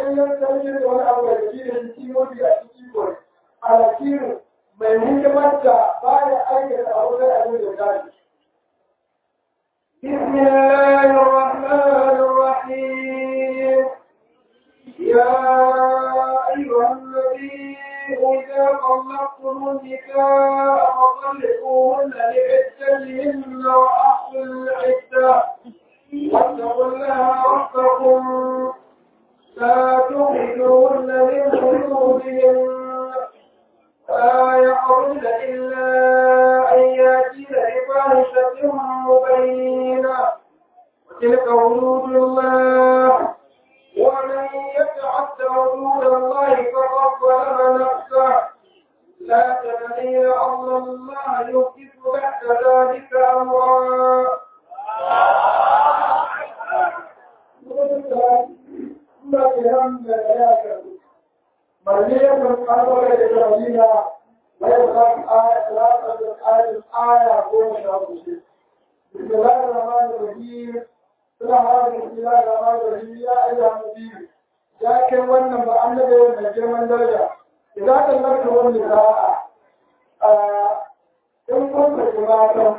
yayyan sarki da wani abu da shi da shi mafi a ciki ko alakiru mai hikimar da baya aikata abu da abin da dace بسم الله الرحمن الرحيم يا أيها النبي إذا طلقتم النساء فطلقوهن لعدتهن وأحصوا العدة واتقوا الله ربكم لا تخرجوهن من حدودهن فلا يخرجن إلا أن يأتين بفاحشة مبينة وتلك حدود الله ومن يتعد حدود الله فقد ظلم نفسه لا تدري لعل الله يحدث بعد ذلك أمرا مريم القرار الإبراهيمية ويبقى آية ثلاثة آية آية قوم شاطئ بسم الله الرحمن الرحيم بسم الله الرحمن الرحيم يا أيها النبي يا كم ون بأنبي من جرم درجة إذا تلقت النساء إن كنت جماعة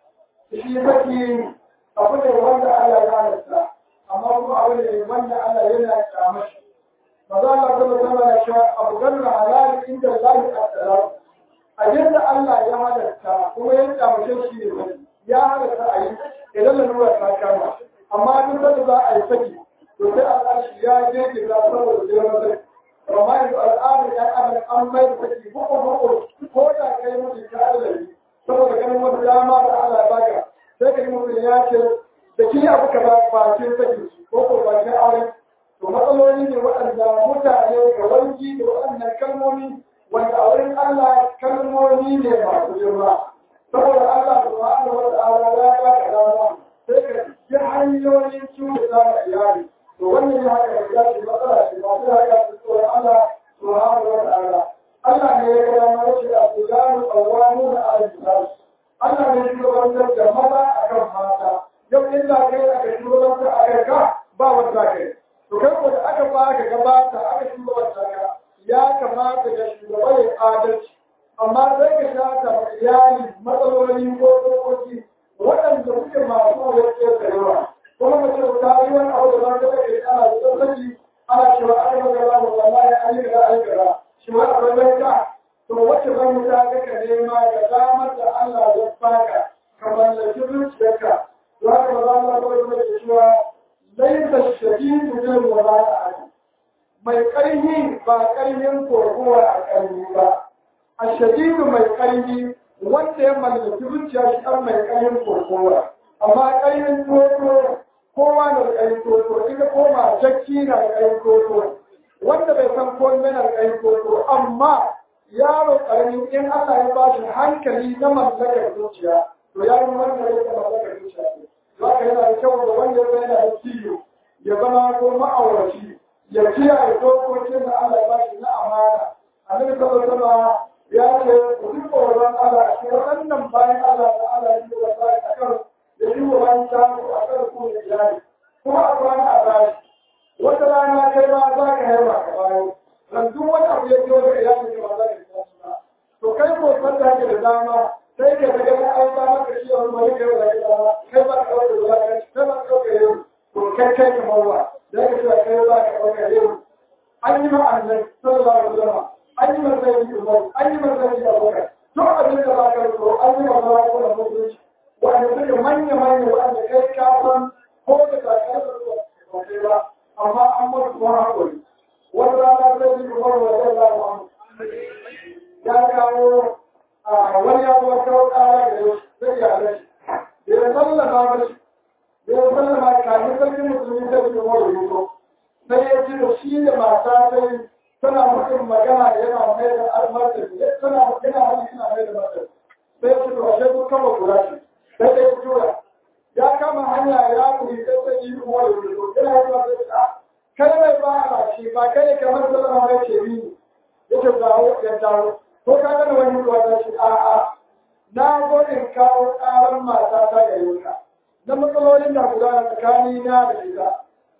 shi saki abu ne wanda Allah ya halatta amma kuma abu ne wanda Allah yana kyamar shi maza Allah kuma sama ya sha abu ganna halal inda Allah ya tsara a yadda Allah ya halatta kuma ya kyamace shi ne ya halatta a yi idan lalura ta kama amma duk da za a yi saki to sai Allah shi ya je ki ga saboda jiran sai amma yanzu al'adar ya adam an mai da saki ko ko ko da kai mutum ka adalci saboda ganin wata dama da Allah ya baka sai ka yi mutum ya ce da kini abu ka ba bakin saki ko ko bakin aure to matsaloli ne waɗanda mutane ga wanki da waɗannan kalmomi wanda a wurin Allah kalmomi ne masu girma saboda Allah subhanahu wa ta'ala ya ba ka dama sai ka ji hanyoyin cuta da iyali to wannan ya haka ya ce matsala ce masu haka su tsoron Allah subhanahu wa ta'ala Allah ne ya gaya mana ce a tsoron tsawonu da aljihar Allah ne shugabantar da maza a kan mata yau inda kai aka shugabantar a kai ka ba wanda kai to kai ko da aka ba ka gabata aka shugabanta ka ya kamata ga shugaba ya adalci amma sai ka shata ma iyali matsaloli ko dokoki waɗanda suke masu wayar da yawa kuma mace ta yi wani abu da za ta kai ana da tsarki ana cewa aka magana da wallahi an yi ga an gara shi ma akwai mai to wacce ban ta ga ka nema ga damar da Allah ya baka ka mallaki zuciyarka to haka ba za mu ga da cewa laisa shadidu bil wada'a mai ƙarfi ba ƙarfin kokowa a ƙarfi ba a shadidu mai ƙarfi wanda ya mallaki zuciya shi an mai ƙarfin kokowa amma ƙarfin toto kowa na da ƙarfin toto ita koma jakki na da ƙarfin toto wanda bai san komai na da ƙarfin toto amma yaro ƙarami in Allah ya ba shi hankali na mallakar zuciya to ya yi wanda ya mallakar zuciya ne za ka yana da kyau da wanda ya yana da ciwo ya zama ko ma'auraci ya kiyaye dokokin da Allah ya ba shi na amana annabi sallallahu alaihi ya ce ku ji tsoron Allah a cikin wannan bayan Allah da Allah ya yi wa sai a kan da yi wa bayan ta a kan ku da iyali kuma a kwana a bashi wata rana kai ma za ka yi wa ka bayan dan duk wani abu ya biyo da iyali ba za ka yi ba to kai ko san da kake da dama sai ka ga ga ai ba maka shi wani mai kai da dama kai ba ka da dama kai ba ka da yau to kai kai kamar wa da ka ce kai ba ka da yau an yi ma annabi sallallahu alaihi wasallam an yi masa yi umar an yi masa yi abubakar duk abin da ba ka so an yi masa ko da mutunci wanda suke manya manya wanda kai ka san ko da ka ka ba kai ba amma an mutu kuma hakuri wata rana sai yi umar wa sallallahu alaihi ya kawo a wani ya zo kawo kara da yau sai ya rashi da ya sallama mashi da ya sallama kamin sarkin musulmi sai yi umar ya zo sai ya ce da shi da mata sai tana mutum magana yana mai da almartani tana yana hali suna mai da martani sai ya ce to ashe duk kama kura shi sai da ya tura ya kama hanya ya kuri sai sai yi umar ya zo yana yi ma sai ta kai mai ba a shi ba kai ne kamar sallama mai ce ni ya ce dawo ya dawo ko ka gana wani ruwa ta ce a'a na zo in kawo ƙaran mata ta gare ka na matsalolin da gudana tsakani na da ita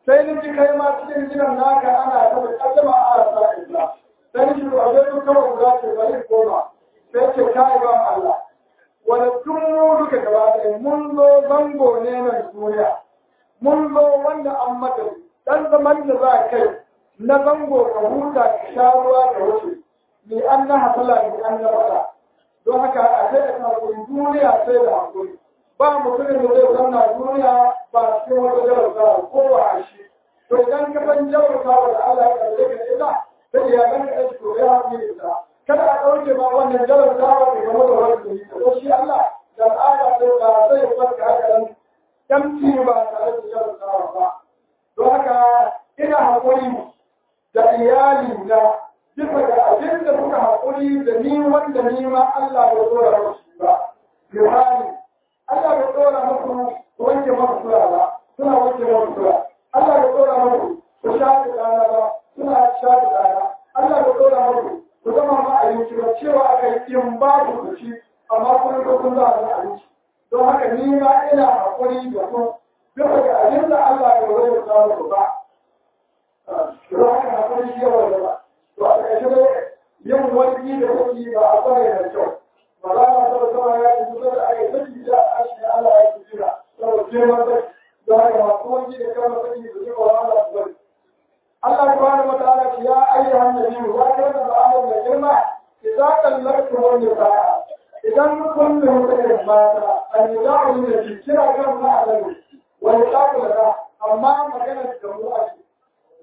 sai ni ji kai ma cikin gidan naka ana ta da kaddama a rasa illa sai ni ji ba zai su kawai guda ce bari koma sai ce kai ba Allah wanda tun mu duka gaba ɗaya mun zo zango ne nan duniya mun zo wanda an mata dan zaman da za kai na zango ka huta ka sha ruwa da wuce ni an na hasala ni an na fada don haka a sai da hakuri duniya sai da hakuri ba mutumin da zai zauna duniya ba cikin wata jarabta ko ba a shi to idan ka san jarabta da Allah ya kalle ka ita sai ya ganka da to ya haƙi ita kada a ɗauke ma wannan jarabta da game da wani da ko shi Allah da al'ada sai ba sai ya farka haka nan tamci ba tare da jarabta ba don haka ina haƙuri da iyali na bisa ga abin da suka haƙuri da ni wanda ni ma Allah bai tsora musu ba. Misali, Allah bai tsora musu wanke masu sura ba, suna wanke masu sura. Allah bai tsora musu su sha da rana ba, suna sha da rana. Allah bai tsora musu su zama ma abinci ba cewa aka yi in ba su su ci, amma kuma ko sun za a abinci. Don haka ni ma ina haƙuri da su bisa ga abin da Allah bai tsora musu ba. Don haka haƙuri shi yawa da ba. to a ƙarshe dai yin wani da kuke ba a tsare da kyau ba za a taɓa zama ya yi kusa da ake saki da a shi Allah ya fi jira saboda girman sai da haka masu wani da kama saki da suka wa Allah su bari Allah subhanahu wa ta'ala ya ayyuhan nabiyyu ya kai da Allah mai girma idza kallaktu wani sa'a idan kun da mutane mata an yi da'u da shi kira kan ma'alamu wani takula amma magana da mu a ciki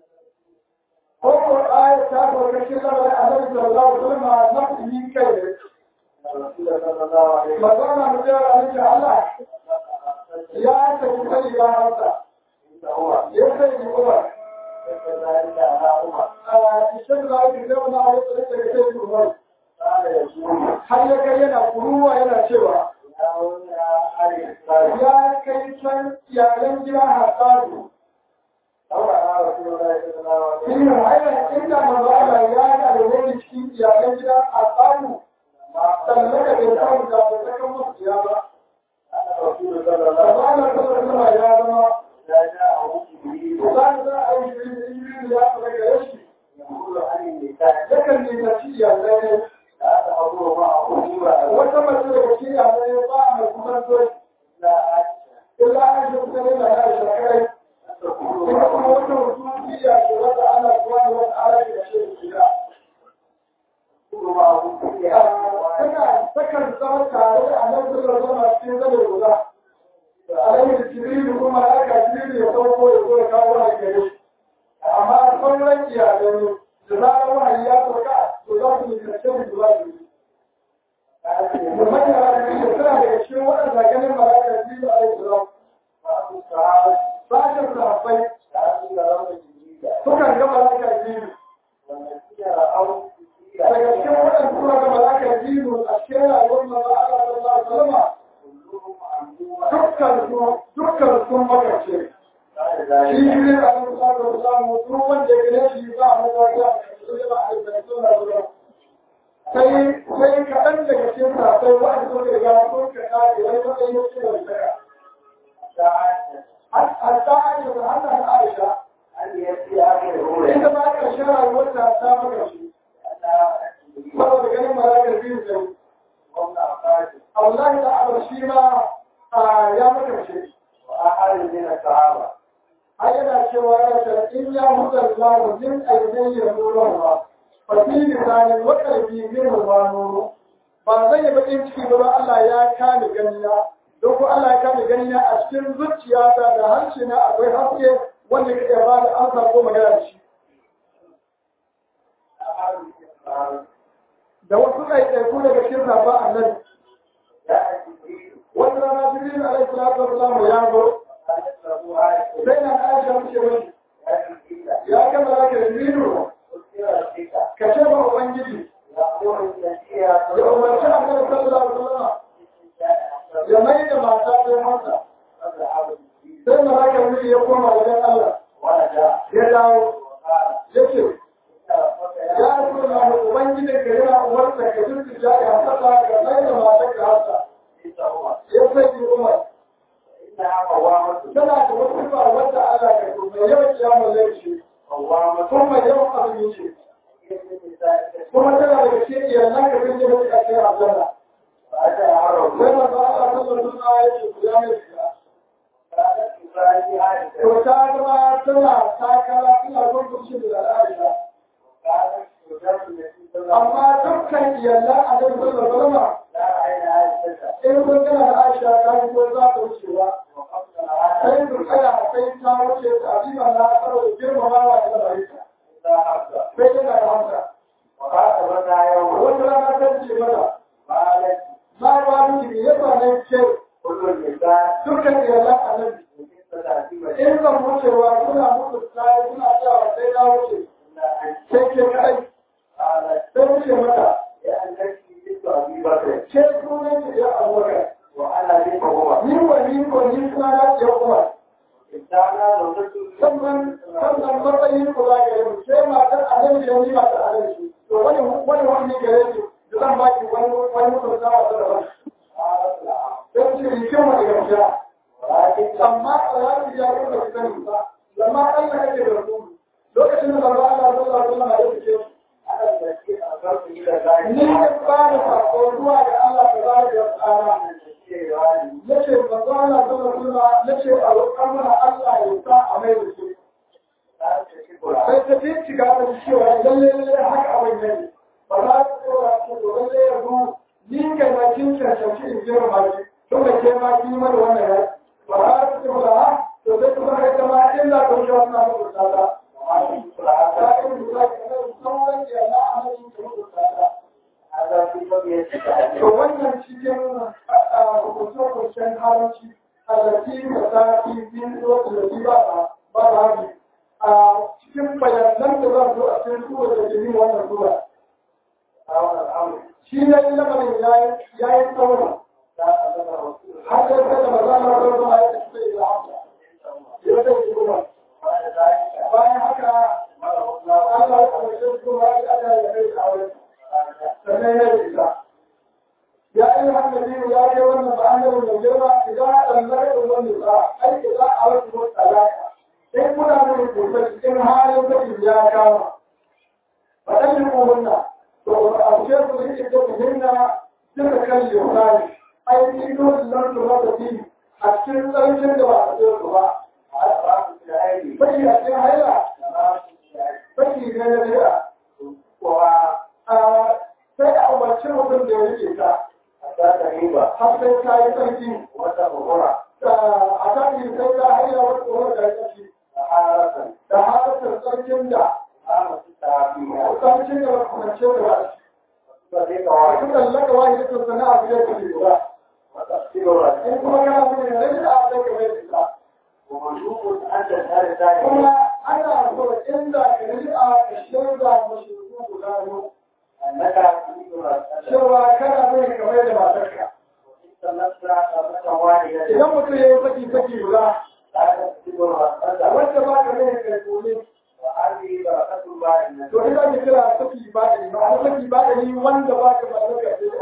Koko ayat ta farka shi zama da annabi sallallahu alaihi wasallam na yi kai ne. Magana mu da annabi Allah ya ta ki sai ya hanta. Ya sai ni Umar. Ah ishin da ki da wannan ayat da take sai Umar. Har ya kai yana kuruwa yana cewa ya kai can iyalan gida hasadu Ina aina inda mazala ya ga da wani cikin iyalan gida a samu sannan da bai samu da bai saka musu ya ba. Mazala ta zama ya zama Kusan za a yi shirin ya fara gare shi. Yakan nuna ci iyalai ne. Wata mace daga cikin iyalai ba a mai kusanto. Illa an shi kusa ne da ya shakarai. Ina kuma wata hususiya ce wata ana kuwa ne wata ala da shi da shiga. Tana takan zama tare da annabi da zama cikin zane guda. Alayhi Jibril kuma aka Jibril ya sauko ya zo ya kawo wa gare shi. Amma sauran iyalai da zarar wahayi ya sauka to za su yi karshen da za su yi. Muhammad ya rabu da suna daga cikin waɗanda ganin malakar Jibril alaihi salam. Sashen sahabbai sukan ga malakar Jibril. Daga cikin waɗanda suka ga malakar Jibril a cikin rayuwar manzo Allah sallallahu alaihi wasallam dukkan su dukkan sun makarce. Shi Jibril alaihi salatu wasallam duk wanda ya gane shi ba a makarta su ba a yi suna zuwa. Sai sai kaɗan daga cikin sahabbai wa'anda suka ga sun ka kare wani matsayin cikin wani hatta aisha da hannun aisha inda ba ka shara wata ta maka shi saboda ganin malakar biyu sai Allah da abar shi ma ya maka shi ai yana cewa ya ce in ya hudar lamu min ainihin ya nuna ba fa fi misalin wakalbi min ma nuru ba zai yi bakin ciki ba Allah ya kame ganina don ko Allah ya kame gani na a cikin zuciyata da harshe na akwai haske wanda ka iya ba da amsa ko magana da shi. Da wasu ɗaiɗaiku daga cikin sabon annabi. Wata rana Jibril alaihi salatu wasallam ya zo. Sai na Aisha muke wani. Ya kama da ka Jibrilu. Ka ce ba Ubangiji. Ya umarci annabi sallallahu alaihi wasallam. ya mai da mata sai mata sai malaka wuri ya koma wajen Allah ya dawo ya ce ya rasu na mai ubangijin ka yana umarta ka jirgin ja ya hasa ka mai da mata ka hasa ya sai ji umar tana da wasu sifa wadda Allah ya so mai yawan kiyamun laifi kuma mai yawan azumi ce kuma tana da cikin iyalan ka sun je da suka kai aljanna sai manzo Allah sallallahu alaihi wasallam ya ce ku ya mai shiga to ta gaba tana takara tana gurgurci da Aisha amma dukkan iyalan Annabi sallallahu alaihi wasallam in kun gana da Aisha ta yi ko za ta wuce ba sai su tsaya sai ta wuce ta jiba na tsaro da girmamawa da barika sai yana da hamsa wata rana ta ce mata na ba miki ya ba ne ce dukkan iyalan Annabi in zan wucewa suna mutu tsaye suna cewa sai na wuce sai ke kadai sai wuce mata ke sunan ki ya abubakar ni wa ni ko ni suna na ce kuma sannan sannan matsayin ku za ka yi sai matar annabi da ni matar annabi to wani wani wani gare ki da zan ba ki wani wani mutum na wata da wani sai ce ni kin wani gamsha amma tsayar ya yi da sani ba zama Allah kake da su lokacin da manzo Allah sallallahu alaihi wasallam ya fice ni ne ba da sako zuwa ga Allah tabaraka wa ta'ala yace manzo Allah sallallahu alaihi wasallam yace a roƙar mana Allah ya sa a mai da shi sai ta bincika da cewa lalle lalle haka abin ne ba za ta tsora ta to lalle yanzu ni kai na kin cancanci in jira ma ki to da ke ma ki mana wannan ya ba za ta ce ba to sai kuma kai ta ma illa ta wuce wannan mutu ta ta ta in da ka ga sauran ya na amalin ta mutu ta ta to wannan cikin hukuncin haramci allati da ta fi bin wata da ba ba ba a cikin bayanan da zan zo a cikin suwa da jini wannan suwa. Shi ne lamarin ya yi tsawon. Har da ta da maza na wani zama ya tafi da ya haka. Ya ta yi kuma. Bayan haka, Allah ya kwanar kuma ya ana ya kai kawai. Sannan ya yi isa. يا أيها الذين يا أيها الذين آمنوا إذا طلقتم النساء أي إذا أردتم الطلاق in kuna da rubuta cikin halin da ya kama faɗan yi kohunna to a ce su da ita ta hinna duka kan yunani ai ni dole nan su ba ta fi a cikin tsarkin da ba a ce su ba baki a cikin haila baki ne na biya sai a umarci mutum da ya rike ta har sai ta yi tsarki a kan yi sai ta haila wata tsohon da ya ƙashi da halatar tsarkin da tsarkin da makamance da ba shi su tsallaka wani da sun sana a biyar da lura in kuma kana mun da rage a sai ka mai da kuma ana so inda ka rage a ka shaida mashi guda yau cewa kana mai kamar da matarka idan mutum ya yi saki saki guda wanda ba ka mai kai kone to ina ke kira saki ba da ni ba saki ba da ni wanda ba ka matarka ce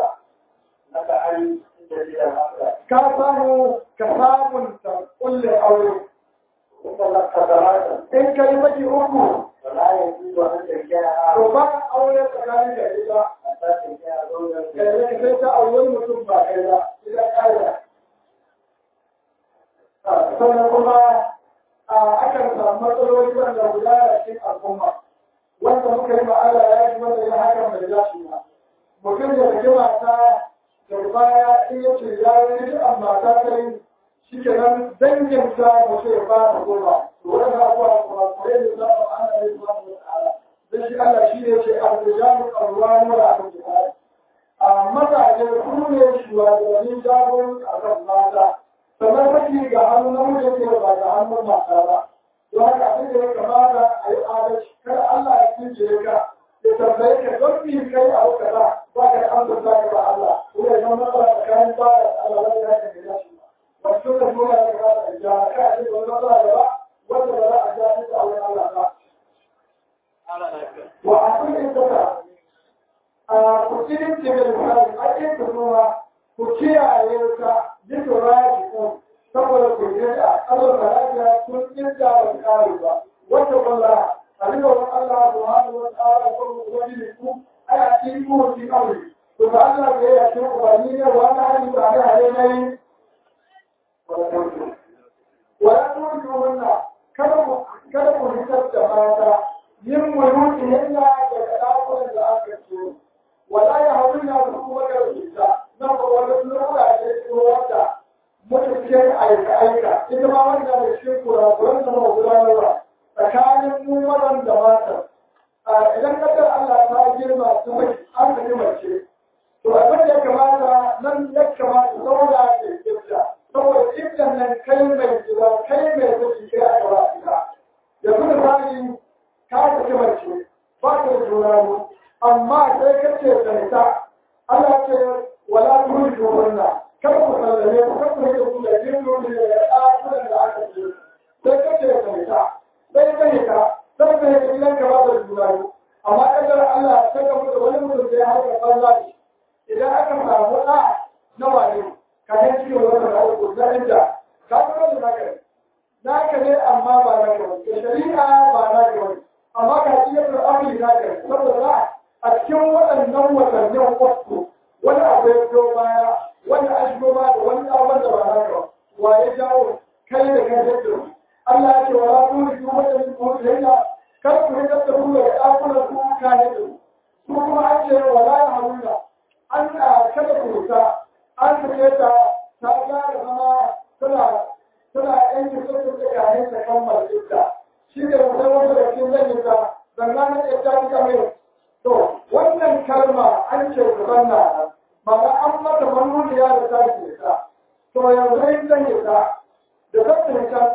ka ka samu ka sabunta kulle aure in ka yi saki uku to ba ka aure tsakanin da ita sai ta aure mutum ba kai ba ita ƙa'ida sannan kuma akan samu matsaloli wanda guda da cikin al'umma wanda muka yi ma'ala ya yi wanda ya hakan bai dace ba mutum da rage mata da baya in ya ce ya yi duk mata ta yi shi ke nan dangin ta mutum ya fara goma to wani abuwa kuma kare da za a ana yi zuwa da ta'ala dan shi Allah shi ne ce arzijalu arwanu da arzijalu a mazaje su ne shugabannin jagon a kan mata sannan saki ga hannu na mutum ke ba ga hannun mata ba don haka abin da ya kamata a yi adalci kar Allah ya kince ka ya tambaye ka don bi kai a wuka ba ba ka an zanta ka ba Allah ko ya zama matsala tsakanin ba da Allah wanda ya kan gida shi ba su da nuna ya kamata a ja ka a cikin wani matsala da ba wanda ba za a ja shi a wani Allah ba. Wa a cikin saka a kusurin cikin misali a cikin noma ku kiyaye ta bisa raji ko saboda ku yi a Allah da lafiya kun inda ba su kare ba wanda walla a duka wani Allah subhanahu wa ta'ala ko ubangiji ku ana cikin ku cikin aure to ba Allah da ya ce ubangiji ne wa na hali ba da hare nayi wala tuju wannan kada ku kada ku hitar da mata yin muluki yanda daga dakunan da aka ce wala ya haɗu na su kuma da rubuta na ba wani lura da ke wata mutuncin aika-aika ita ma wanda da shi kurakuran da ma gudanarwa tsakanin mu mazan da mata idan kasar Allah ta girma su mai an ka mace to abin da ya kamata nan ya kamata saboda ke kifta saboda kiftan nan kai mai jira kai mai zuci kai a gaba ita yanzu misali ka saki mace ba ta da juna amma sai kace ta nisa Allah ce wala tuhu wannan kar ku sallame ku kar ku rike ku da jirgin da ya ɗakunan da aka ce sai kace ka nisa sai ka nika sai ka nika idan ka ba da juna amma kadar Allah ta gamu da wani mutum da ya harka banza ne idan aka samu ɗa na wane ka ne cikin wata da uku na inda ka kuma da naka ne naka ne amma ba naka ba ke shari'a ba naka ba amma ka ci yadda amri naka ne saboda a cikin waɗannan watannin uku wani abu ya biyo baya wani an shigo ba da wani ɗan wanda ba naka ba wa ya jawo kai da kai da Allah ya ce wa la turi su wata min mu'minina kar ku yi da ku da ɗakunan ku kane da su kuma an ce wa la ya haruna an kada ku ta an sake ta ta gyara zama tana tana yan jikin da kane ta kammala ita shi ne wata wata da cikin zan yi ta zanna na ita ta mai to wannan kalma an ce ku zanna ma'ana an mata manuniya da ta ke ta to yanzu in zan yi ta da zan ta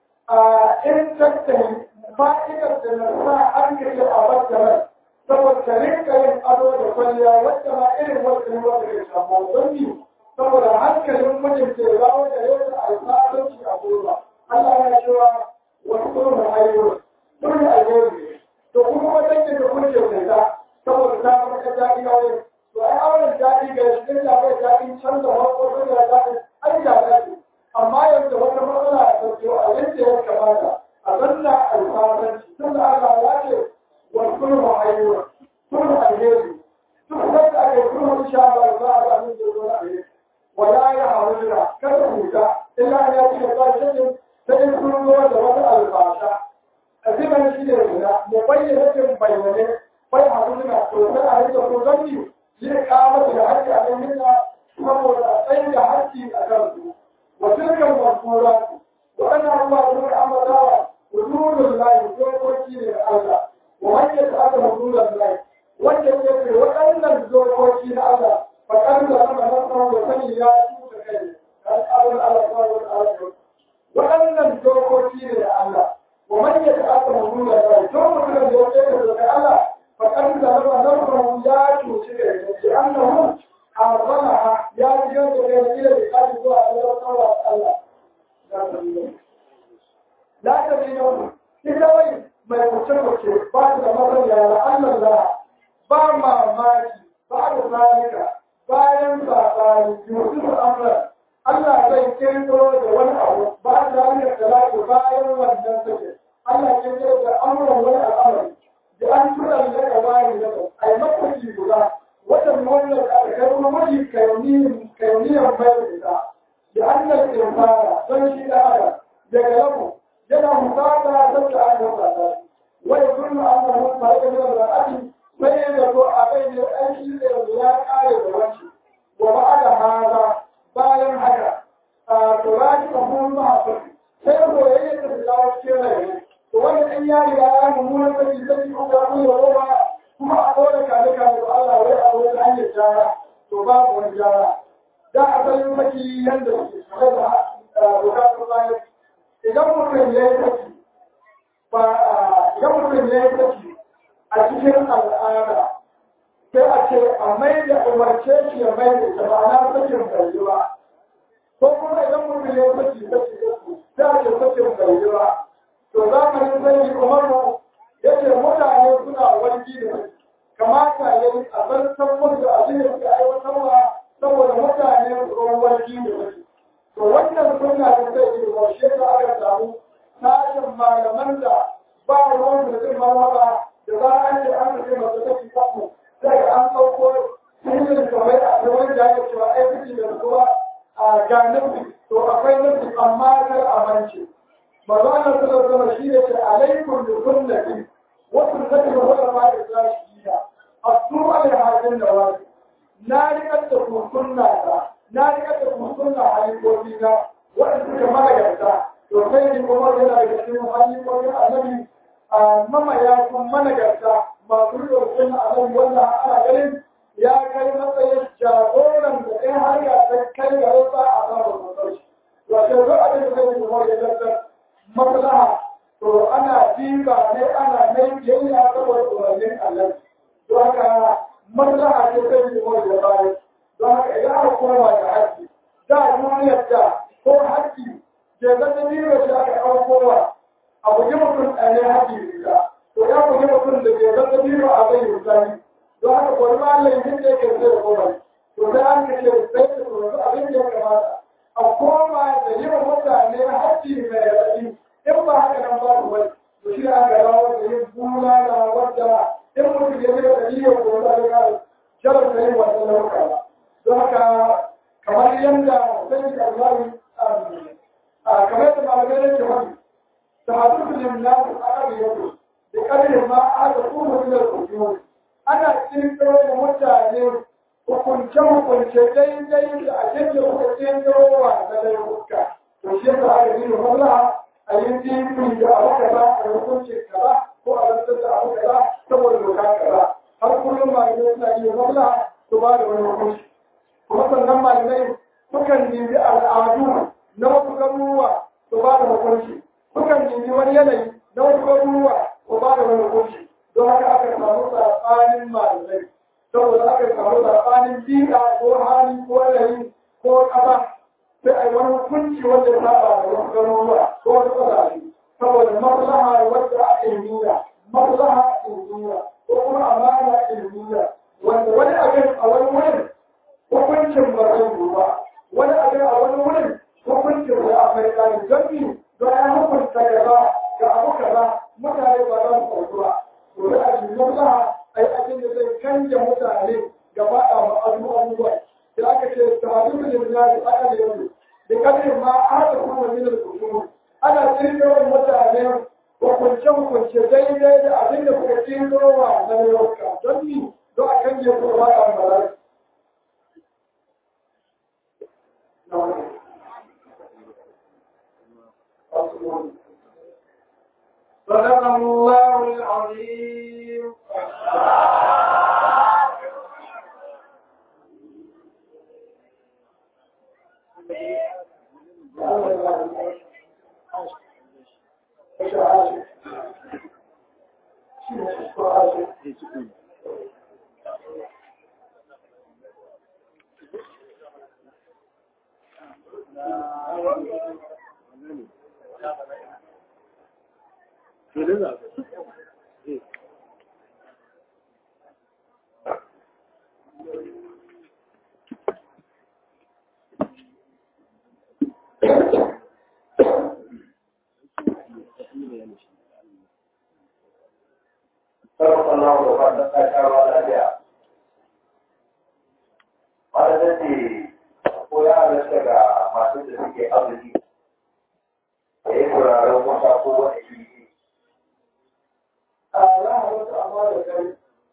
in tattali fa'idar da na sa an kashe a wata mai saboda ka rinka yin ado da kwalliya wadda ma irin wadda ne wadda ke samu don yi saboda hankalin mijin ke zawo da yau da alfadanci a goma Allah ya cewa wasu kuma ayyuka sun yi alheri to kuma wajen da kun ke ta saboda ta farka daɗi a wani to ai auren daɗi ga shi da bai daɗin canza wasu da daɗi ai da daɗi amma yanzu wata matsala a sauke a yadda ya kamata a zanna alfadanci tun da Allah ya ce والكل عيون كل الهيل تحدث عليه كل ان شاء الله الله من دون عليه ولا يحرجنا كذبك الا ان ياتي الله شيء فيكون هو دوام الفاشا أزمن شيء هنا مبينة بينه فيحرجنا توسع عليه تقولني لإقامة الحج عليهن saboda tsayin da haƙƙi a kansu wa tilkan masurat wa anna Allah ya amara wa hududul lahi dokoki ne da Allah ومن يتعلم حدود الله وجد يكفي وأن الزوجوكي الله فكان لما نصره وسني يا سوء كيف قال أبن على الله والآخر وأن الزوجوكي الله ومن يتعلم حدود الله ثم كان يوجد الله فكان لما نصره يا سوء كيف لأنه حرمها يا جد كيف إلى بقال الله الله لا تبينون إذا وين mai mace-mace ba ta da masaniya na Allah da ba mamaki ba da zalika bayan saɓani yusuf amra Allah zai kirkiro da wani abu ba da zalika da lafi bayan wannan sake Allah ya kirkiro da amuran wani al'amari da an tura da daga bayan da a yi makwaki guda watan wannan da aka kai kuma mafi kauniyar mai da ita da an nan kirfara don shi da ada daga lamu yana musata sabda an musata wai kullu annahu farqa min al-ra'ati sai da ko abai ne an shi da ya kare da wanci wa ba'da hada bayan haka a turaki da mun ma sai ko yayin da dawo cikin rai to wannan an ya riga ya mummunan sai sai ko ga mun roba kuma a dole kale kale da Allah wai a wani hanyar jara to babu wani jara da asalin maki yanda suke tare da bukatun bayan idan mutum ya yi saki ba idan mutum ya yi saki a cikin al'ada sai a ce a mai da umarce shi ya mai da ita ma'ana sakin bai yi ba ko kuma idan mutum ya yi saki saki sai a ce sakin bai yi ba to za ka yi sai umaru ya ce mutane suna warki da saki kamata ya yi a zartar musu da abin da suka aiwatarwa saboda mutane su warki da saki to wannan sunna da zai yi wa shi da aka samu tashin malaman da ba ruwan da zai marmara da za a ce an rufe masu tafi kafu sai an ɗauko sirrin kamar a gaban da ake cewa aiki da kuma a ganin to akwai nufi amma kar a mance mazu ana suna zama shi ne ce alaikun da sunnati wasu zai da wani ma da za shi yi a tuwa da hajjin da wani na riƙar da ku sunna ta na riƙar da ku sunna halifofi na waɗanda suka managarta to sai ni kuma yana daga cikin halifofin annabi a mamaya kun managarta masu riƙar sunna annabi wannan ana ganin ya kai matsayin jagoran da ɗaya har ya ta kai ga rasa a samun matsayi. Wato zo abin da zai kuma ya zartar maslaha to ana diba ne ana mai biyayya saboda umarnin Allah. Don haka maslaha ce zai kuma ya bayan. Don haka idan aka koma da haƙƙi, da duniyar da ko haƙƙi ke zata biyu shi aka ɗaukowa a bugi mutum ɗaya haƙƙi riga. To ya bugi mutum da ke zata biyu a zai yi don haka kwari ma Allah yin da yake zai koma to sai an kace sai ta tsoro abin da ya kamata a koma da yin mutane haƙƙi mai raɗi in ba haka nan ba ku bari to shi an gaba wanda yin bula na wanda in mutum ya zai da niyyar ko da ga jarar da yin wannan lauka ba don haka kamar yadda sai ka zai a kamar da malamai ne ke wani ta hadu da yin nasu a arewa da ƙarfin ma aka kuma da kusurwa ana kirkiro da mutane hukunce-hukunce daidai da abin da kuka kirkiro wa na laifuka. To shi yasa aka yi maslaha a yi jibi da abu kaza a hukunci kaza ko a rantsar da abu kaza saboda doka kaza. Har kullum malamai suna yi maslaha su ba da wani hukunci. Kuma sannan malamai sukan nemi al'adu na wasu garuruwa su ba da hukunci. Sukan nemi wani yanayi na wasu garuruwa su ba da wani hukunci. don haka aka samu saɓanin malamai saboda aka samu saɓanin bi'a ko hali ko yanayi ko ƙasa sai a yi wani hukunci wanda ya saba da wasu garuruwa ko wasu ƙasashe saboda maslaha wadda a ilmiya maslaha ilmiya ko kuma amana ilmiya wanda wani abin a wani wurin hukuncin ba zai yi ba wani abin a wani wurin hukuncin da a mai ƙari don don ya hukunta gaba ga abu kaza mutane ba za su ɗauki ba to da a cikin maslaha ai abin da zai canja mutane gaba a ma'azu abubuwa da aka ce ta hadu da jirna da aka da yau da kadin ma aka kuma min al-kusur ana kirkiro mutane hukunce hukunce daidai da abin da kuka kirkiro wa na yau don ni don a kan je kuma a malai صدق الله العظيم sarrafa na da fatan kashawa lafiya. Wanda ta ce, ko ya halatta ga masu da suke arziki, da yi turaren wata ko wani iri. a ya halatta amma da kai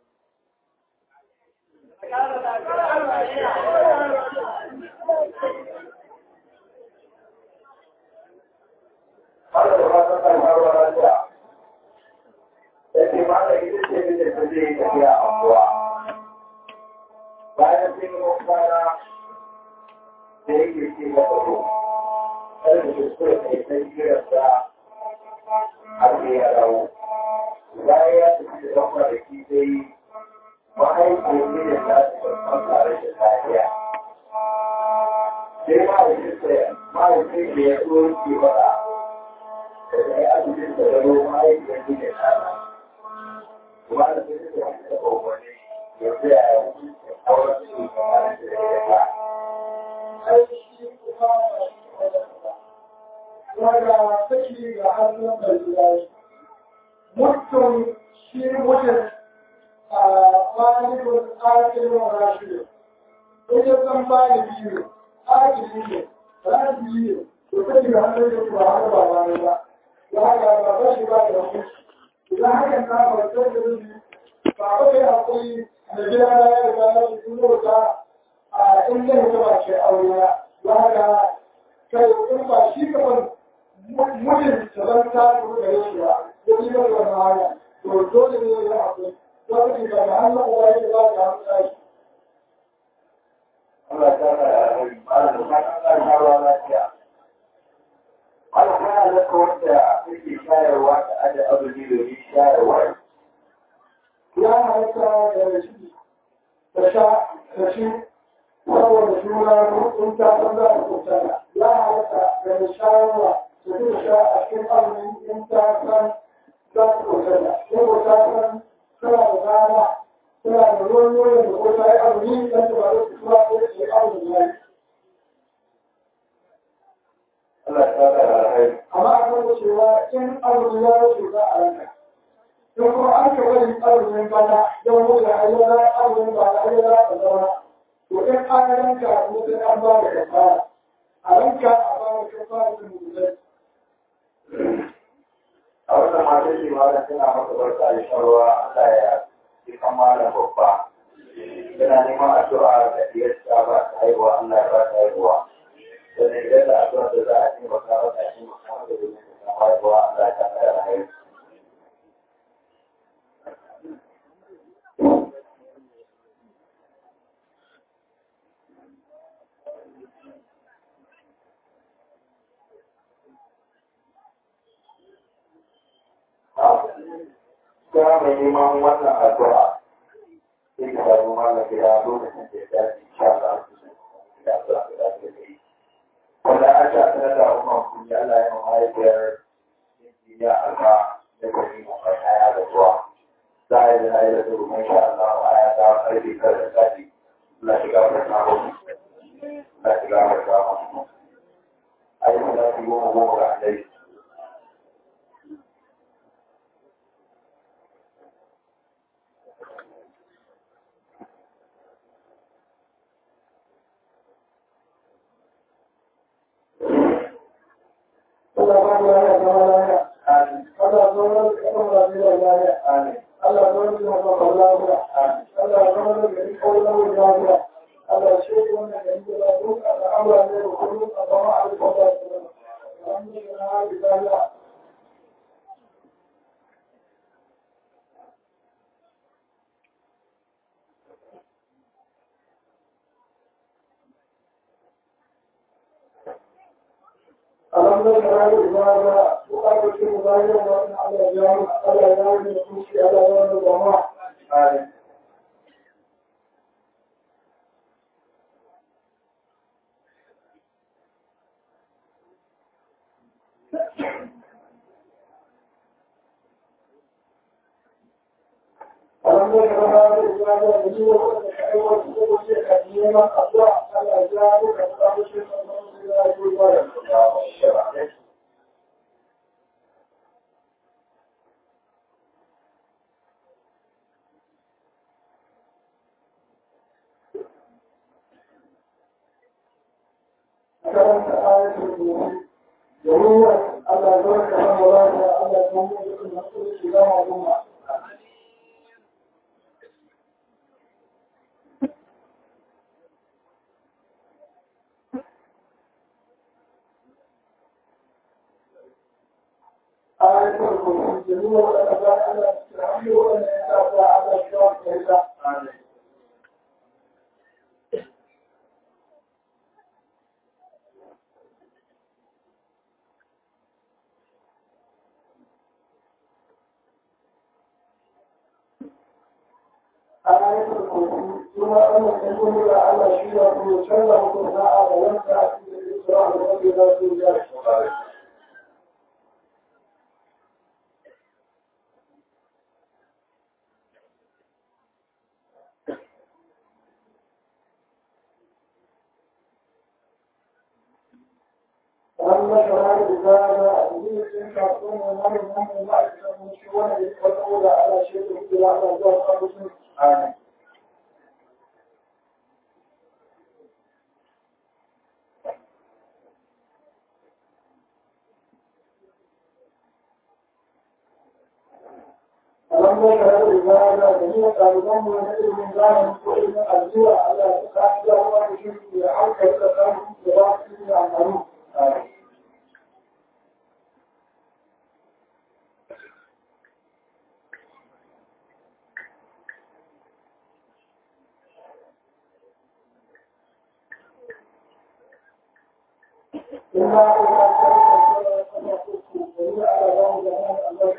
Wanda da fatan kashawa lafiya. Ya ce, ma da ita ce mijin da zai yi tafiya a kuwa. Bayan sun yi mafana da yake ce ga kudu, kada da kuskure mai sai jirarsa har sai ya dawo. bayan ya tafi da ɗan kwanaki sai mahaifiyar ne da ta ci babban tare da lafiya. Sai mahaifinsa mahaifin da ya so ke faɗa da ya yi asibitin da gano mahaifiyar ne da ta Kuma da sai suka yi da kowane ya tsaya ya hukunci auren su tare da ya ta. ai shi kuma akilin wa rashidu in ya san bani biyu akili ne rashidu ne to kai ga hannun da ba haka ba ba ne ba ya haka ba ba shi ba da hukunci idan hakan ta ba sai da rubi ba ba kai hakuri da gida na ya riga na shi duro ta a in zai ta ba shi aure na ya haka kai in ba shi ka ban mutum ta zan ta kuma gare shi ba ya yi masa wannan hanya to dole ne ya hakuri wata ne ba da hannun uwa yake ba da hannun tashi Allah ta ka da alheri ba da ka ka ka ruwa lafiya Allah kana da wanda yake shayarwa da ada azumi domin shayarwa ya halitta da shi da sha da shi saboda juna in ta san za a kuntana ya halitta da shayarwa da shi da sha a cikin azumi in ta san za ta kuntana ko ta san tana da dama tana da ruwan nonon da ko ta yi azumi dan ta ba za su tura ko ta yi azumi ya yi Allah ta ka da alheri amma a kan cewa in azumi ya wuce za a ranka in kuma an ka bari azumin bana don wuce ayyana azumin ba da ayyana da zama to in an ranka ko sai an ba da kafara a ranka a ba da kafara da mutum a wannan mata ce ma da tana masa barka da shan ruwa Allah ya yi kamala babba yana neman addu'a da diyarsa ba ta haihuwa Allah ya ba ta haihuwa sannan idan da addu'a da za a taimaka mata a taimaka mata domin ta samu haihuwa Allah ya ta kai alheri Kuma mai neman wannan addu'a sai ka samu malam gida lokacin da ya dace insha Allah da addu'a da za ta yi. Wanda an sha sanar da umar kun yi Allah ya mahaifiyar injiniya alfa da gari mai kaya da zuwa. Za a yi da na yi da su mai sha Allah a ya ta karfi kar da sati. Allah shiga wa ta hau. Allah shiga wa ta hau. Ayi da su goma goma ga dai. Allah ba da ya zama lafiya Amin. Allah zama da kafin lafiya lafiya Amin. Allah zama da kafin lafiya Allah zama da gari kawai lafiya Allah shi ne wannan gari da ba duk al'amura ne da kullum a zama a rikon lafiya Alhamdulillah bi lafiya Alhamdulillah bi lafiya Bukatar shi mu zai yi wani Allah ya yi Allah ya yi da kushi Allah ya yi da jama'a Amin. ayatul kursi da nuna wadanda za a Allah su rahmi wadanda ya sa ta Allah shi wa ta hita Amin. ayatul kursi kuma wannan kan kuma da Allah shi wa ta canza mutum sa'a da wanda a cikin Isra'a da wanda za su yi Amin. wannan shawara da za a yi cikin kasuwan wani wani ma'aikatan shi wani wata wadda Allah shi da kuma Allah zuwa kasuwan Amin. Allah ka rabu da da da ni ɗaliban mu na ilimin zamani ko ilimin aljiwa Allah ya ka ya ruwa da shi ya hauka da samu da ba su da amfani. Ina ina ta da ala ba mu da Allah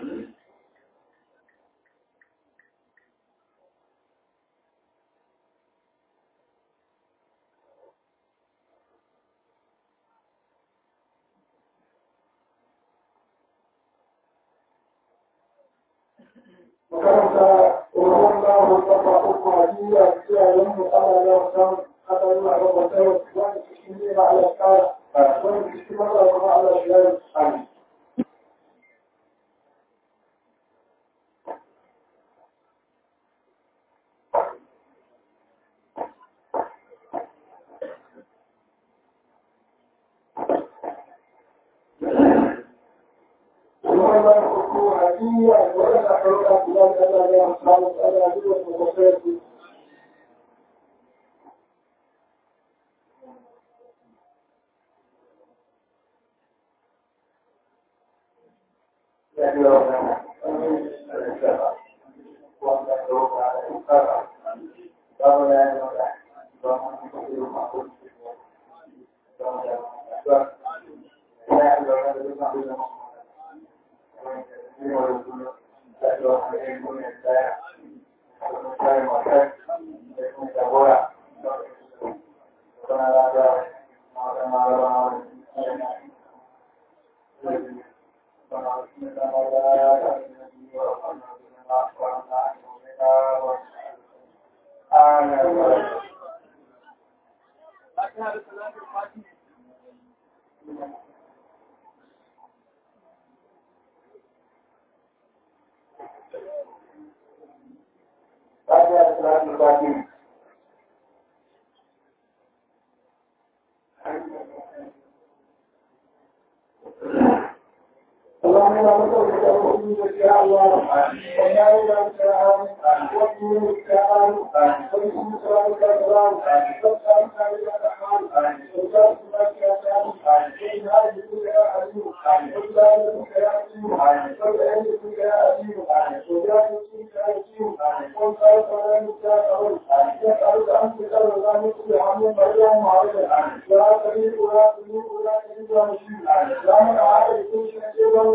makaranta tsoron lamar kafa uku a jiya kiyayen mu ana da san aka yi a rabata wani cikin ne na alaƙa wani cikin mata kuma ala shiyar ali wannan uku a jiya wani na ɗauka kula da ala da samun ala da wasu kwasayarsu اللهم لا نسألك الوحيد يا الله ولا إله إلا أنت وكيل الكلام واسم سلامك السلام وسلامك إلى الرحمن وسلامك يا سلام إن هذه يا عليم وسلامك يا عليم وسلامك يا عليم وجاهدك يا عليم وانصرف لنا يا قول يسألك أن تسأل ذلك بحمد مريم وعليك لا تريد ولا تريد ولا تريد ولا مشيد لا من عاد كل شيء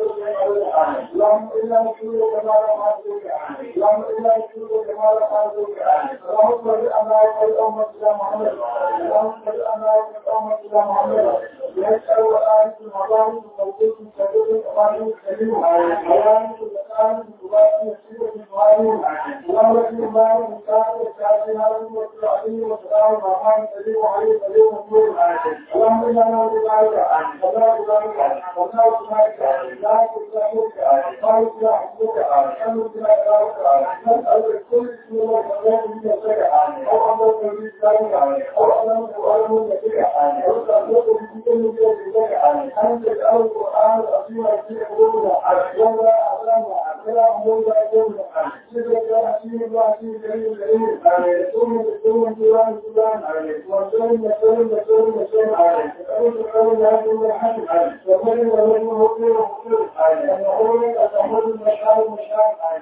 اللهم إلا نشكرك كما رحمتك اللهم إلا نشكرك كما رحمتك اللهم صل على أمة إلى محمد اللهم صل على أمة إلى محمد يسأل وآية المظالم وقوت سبيل أمانه الكريم حياة الزكاة مبارك نسيبة المعلم اللهم رب الله ومساعد الشافعين عليهم والسلام والسلام الرحمن الكريم وعليه الكريم والنور اللهم إنا نعوذ بك ولا بك ولا بك لا تسلمك ما يسلمك أمرك نسألك كل اسم الله ولا من يسرك أو أمرك بالإسلام أو أمرك بأمر نبيك أو تأمرك بكل نبيك أن تجعل القرآن العظيم في قلوبنا ولا أعلمنا ولا أمرنا أمرنا سيدك يا حكيم الله حكيم كريم كريم يسوم يسوم جوان جوان وسلم وسلم وسلم وسلم نسألك خير لا يكون حد وخير ولا يكون مطير مطير ونقول أتحمل المشاعر المشاعر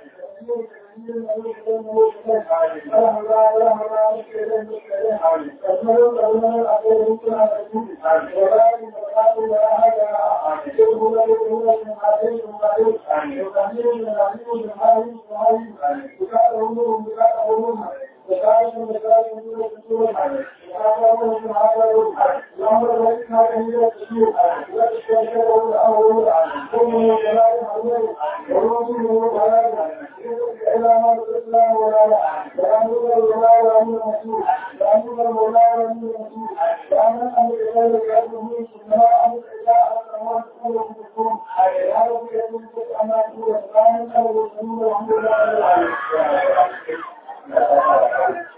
Thank you.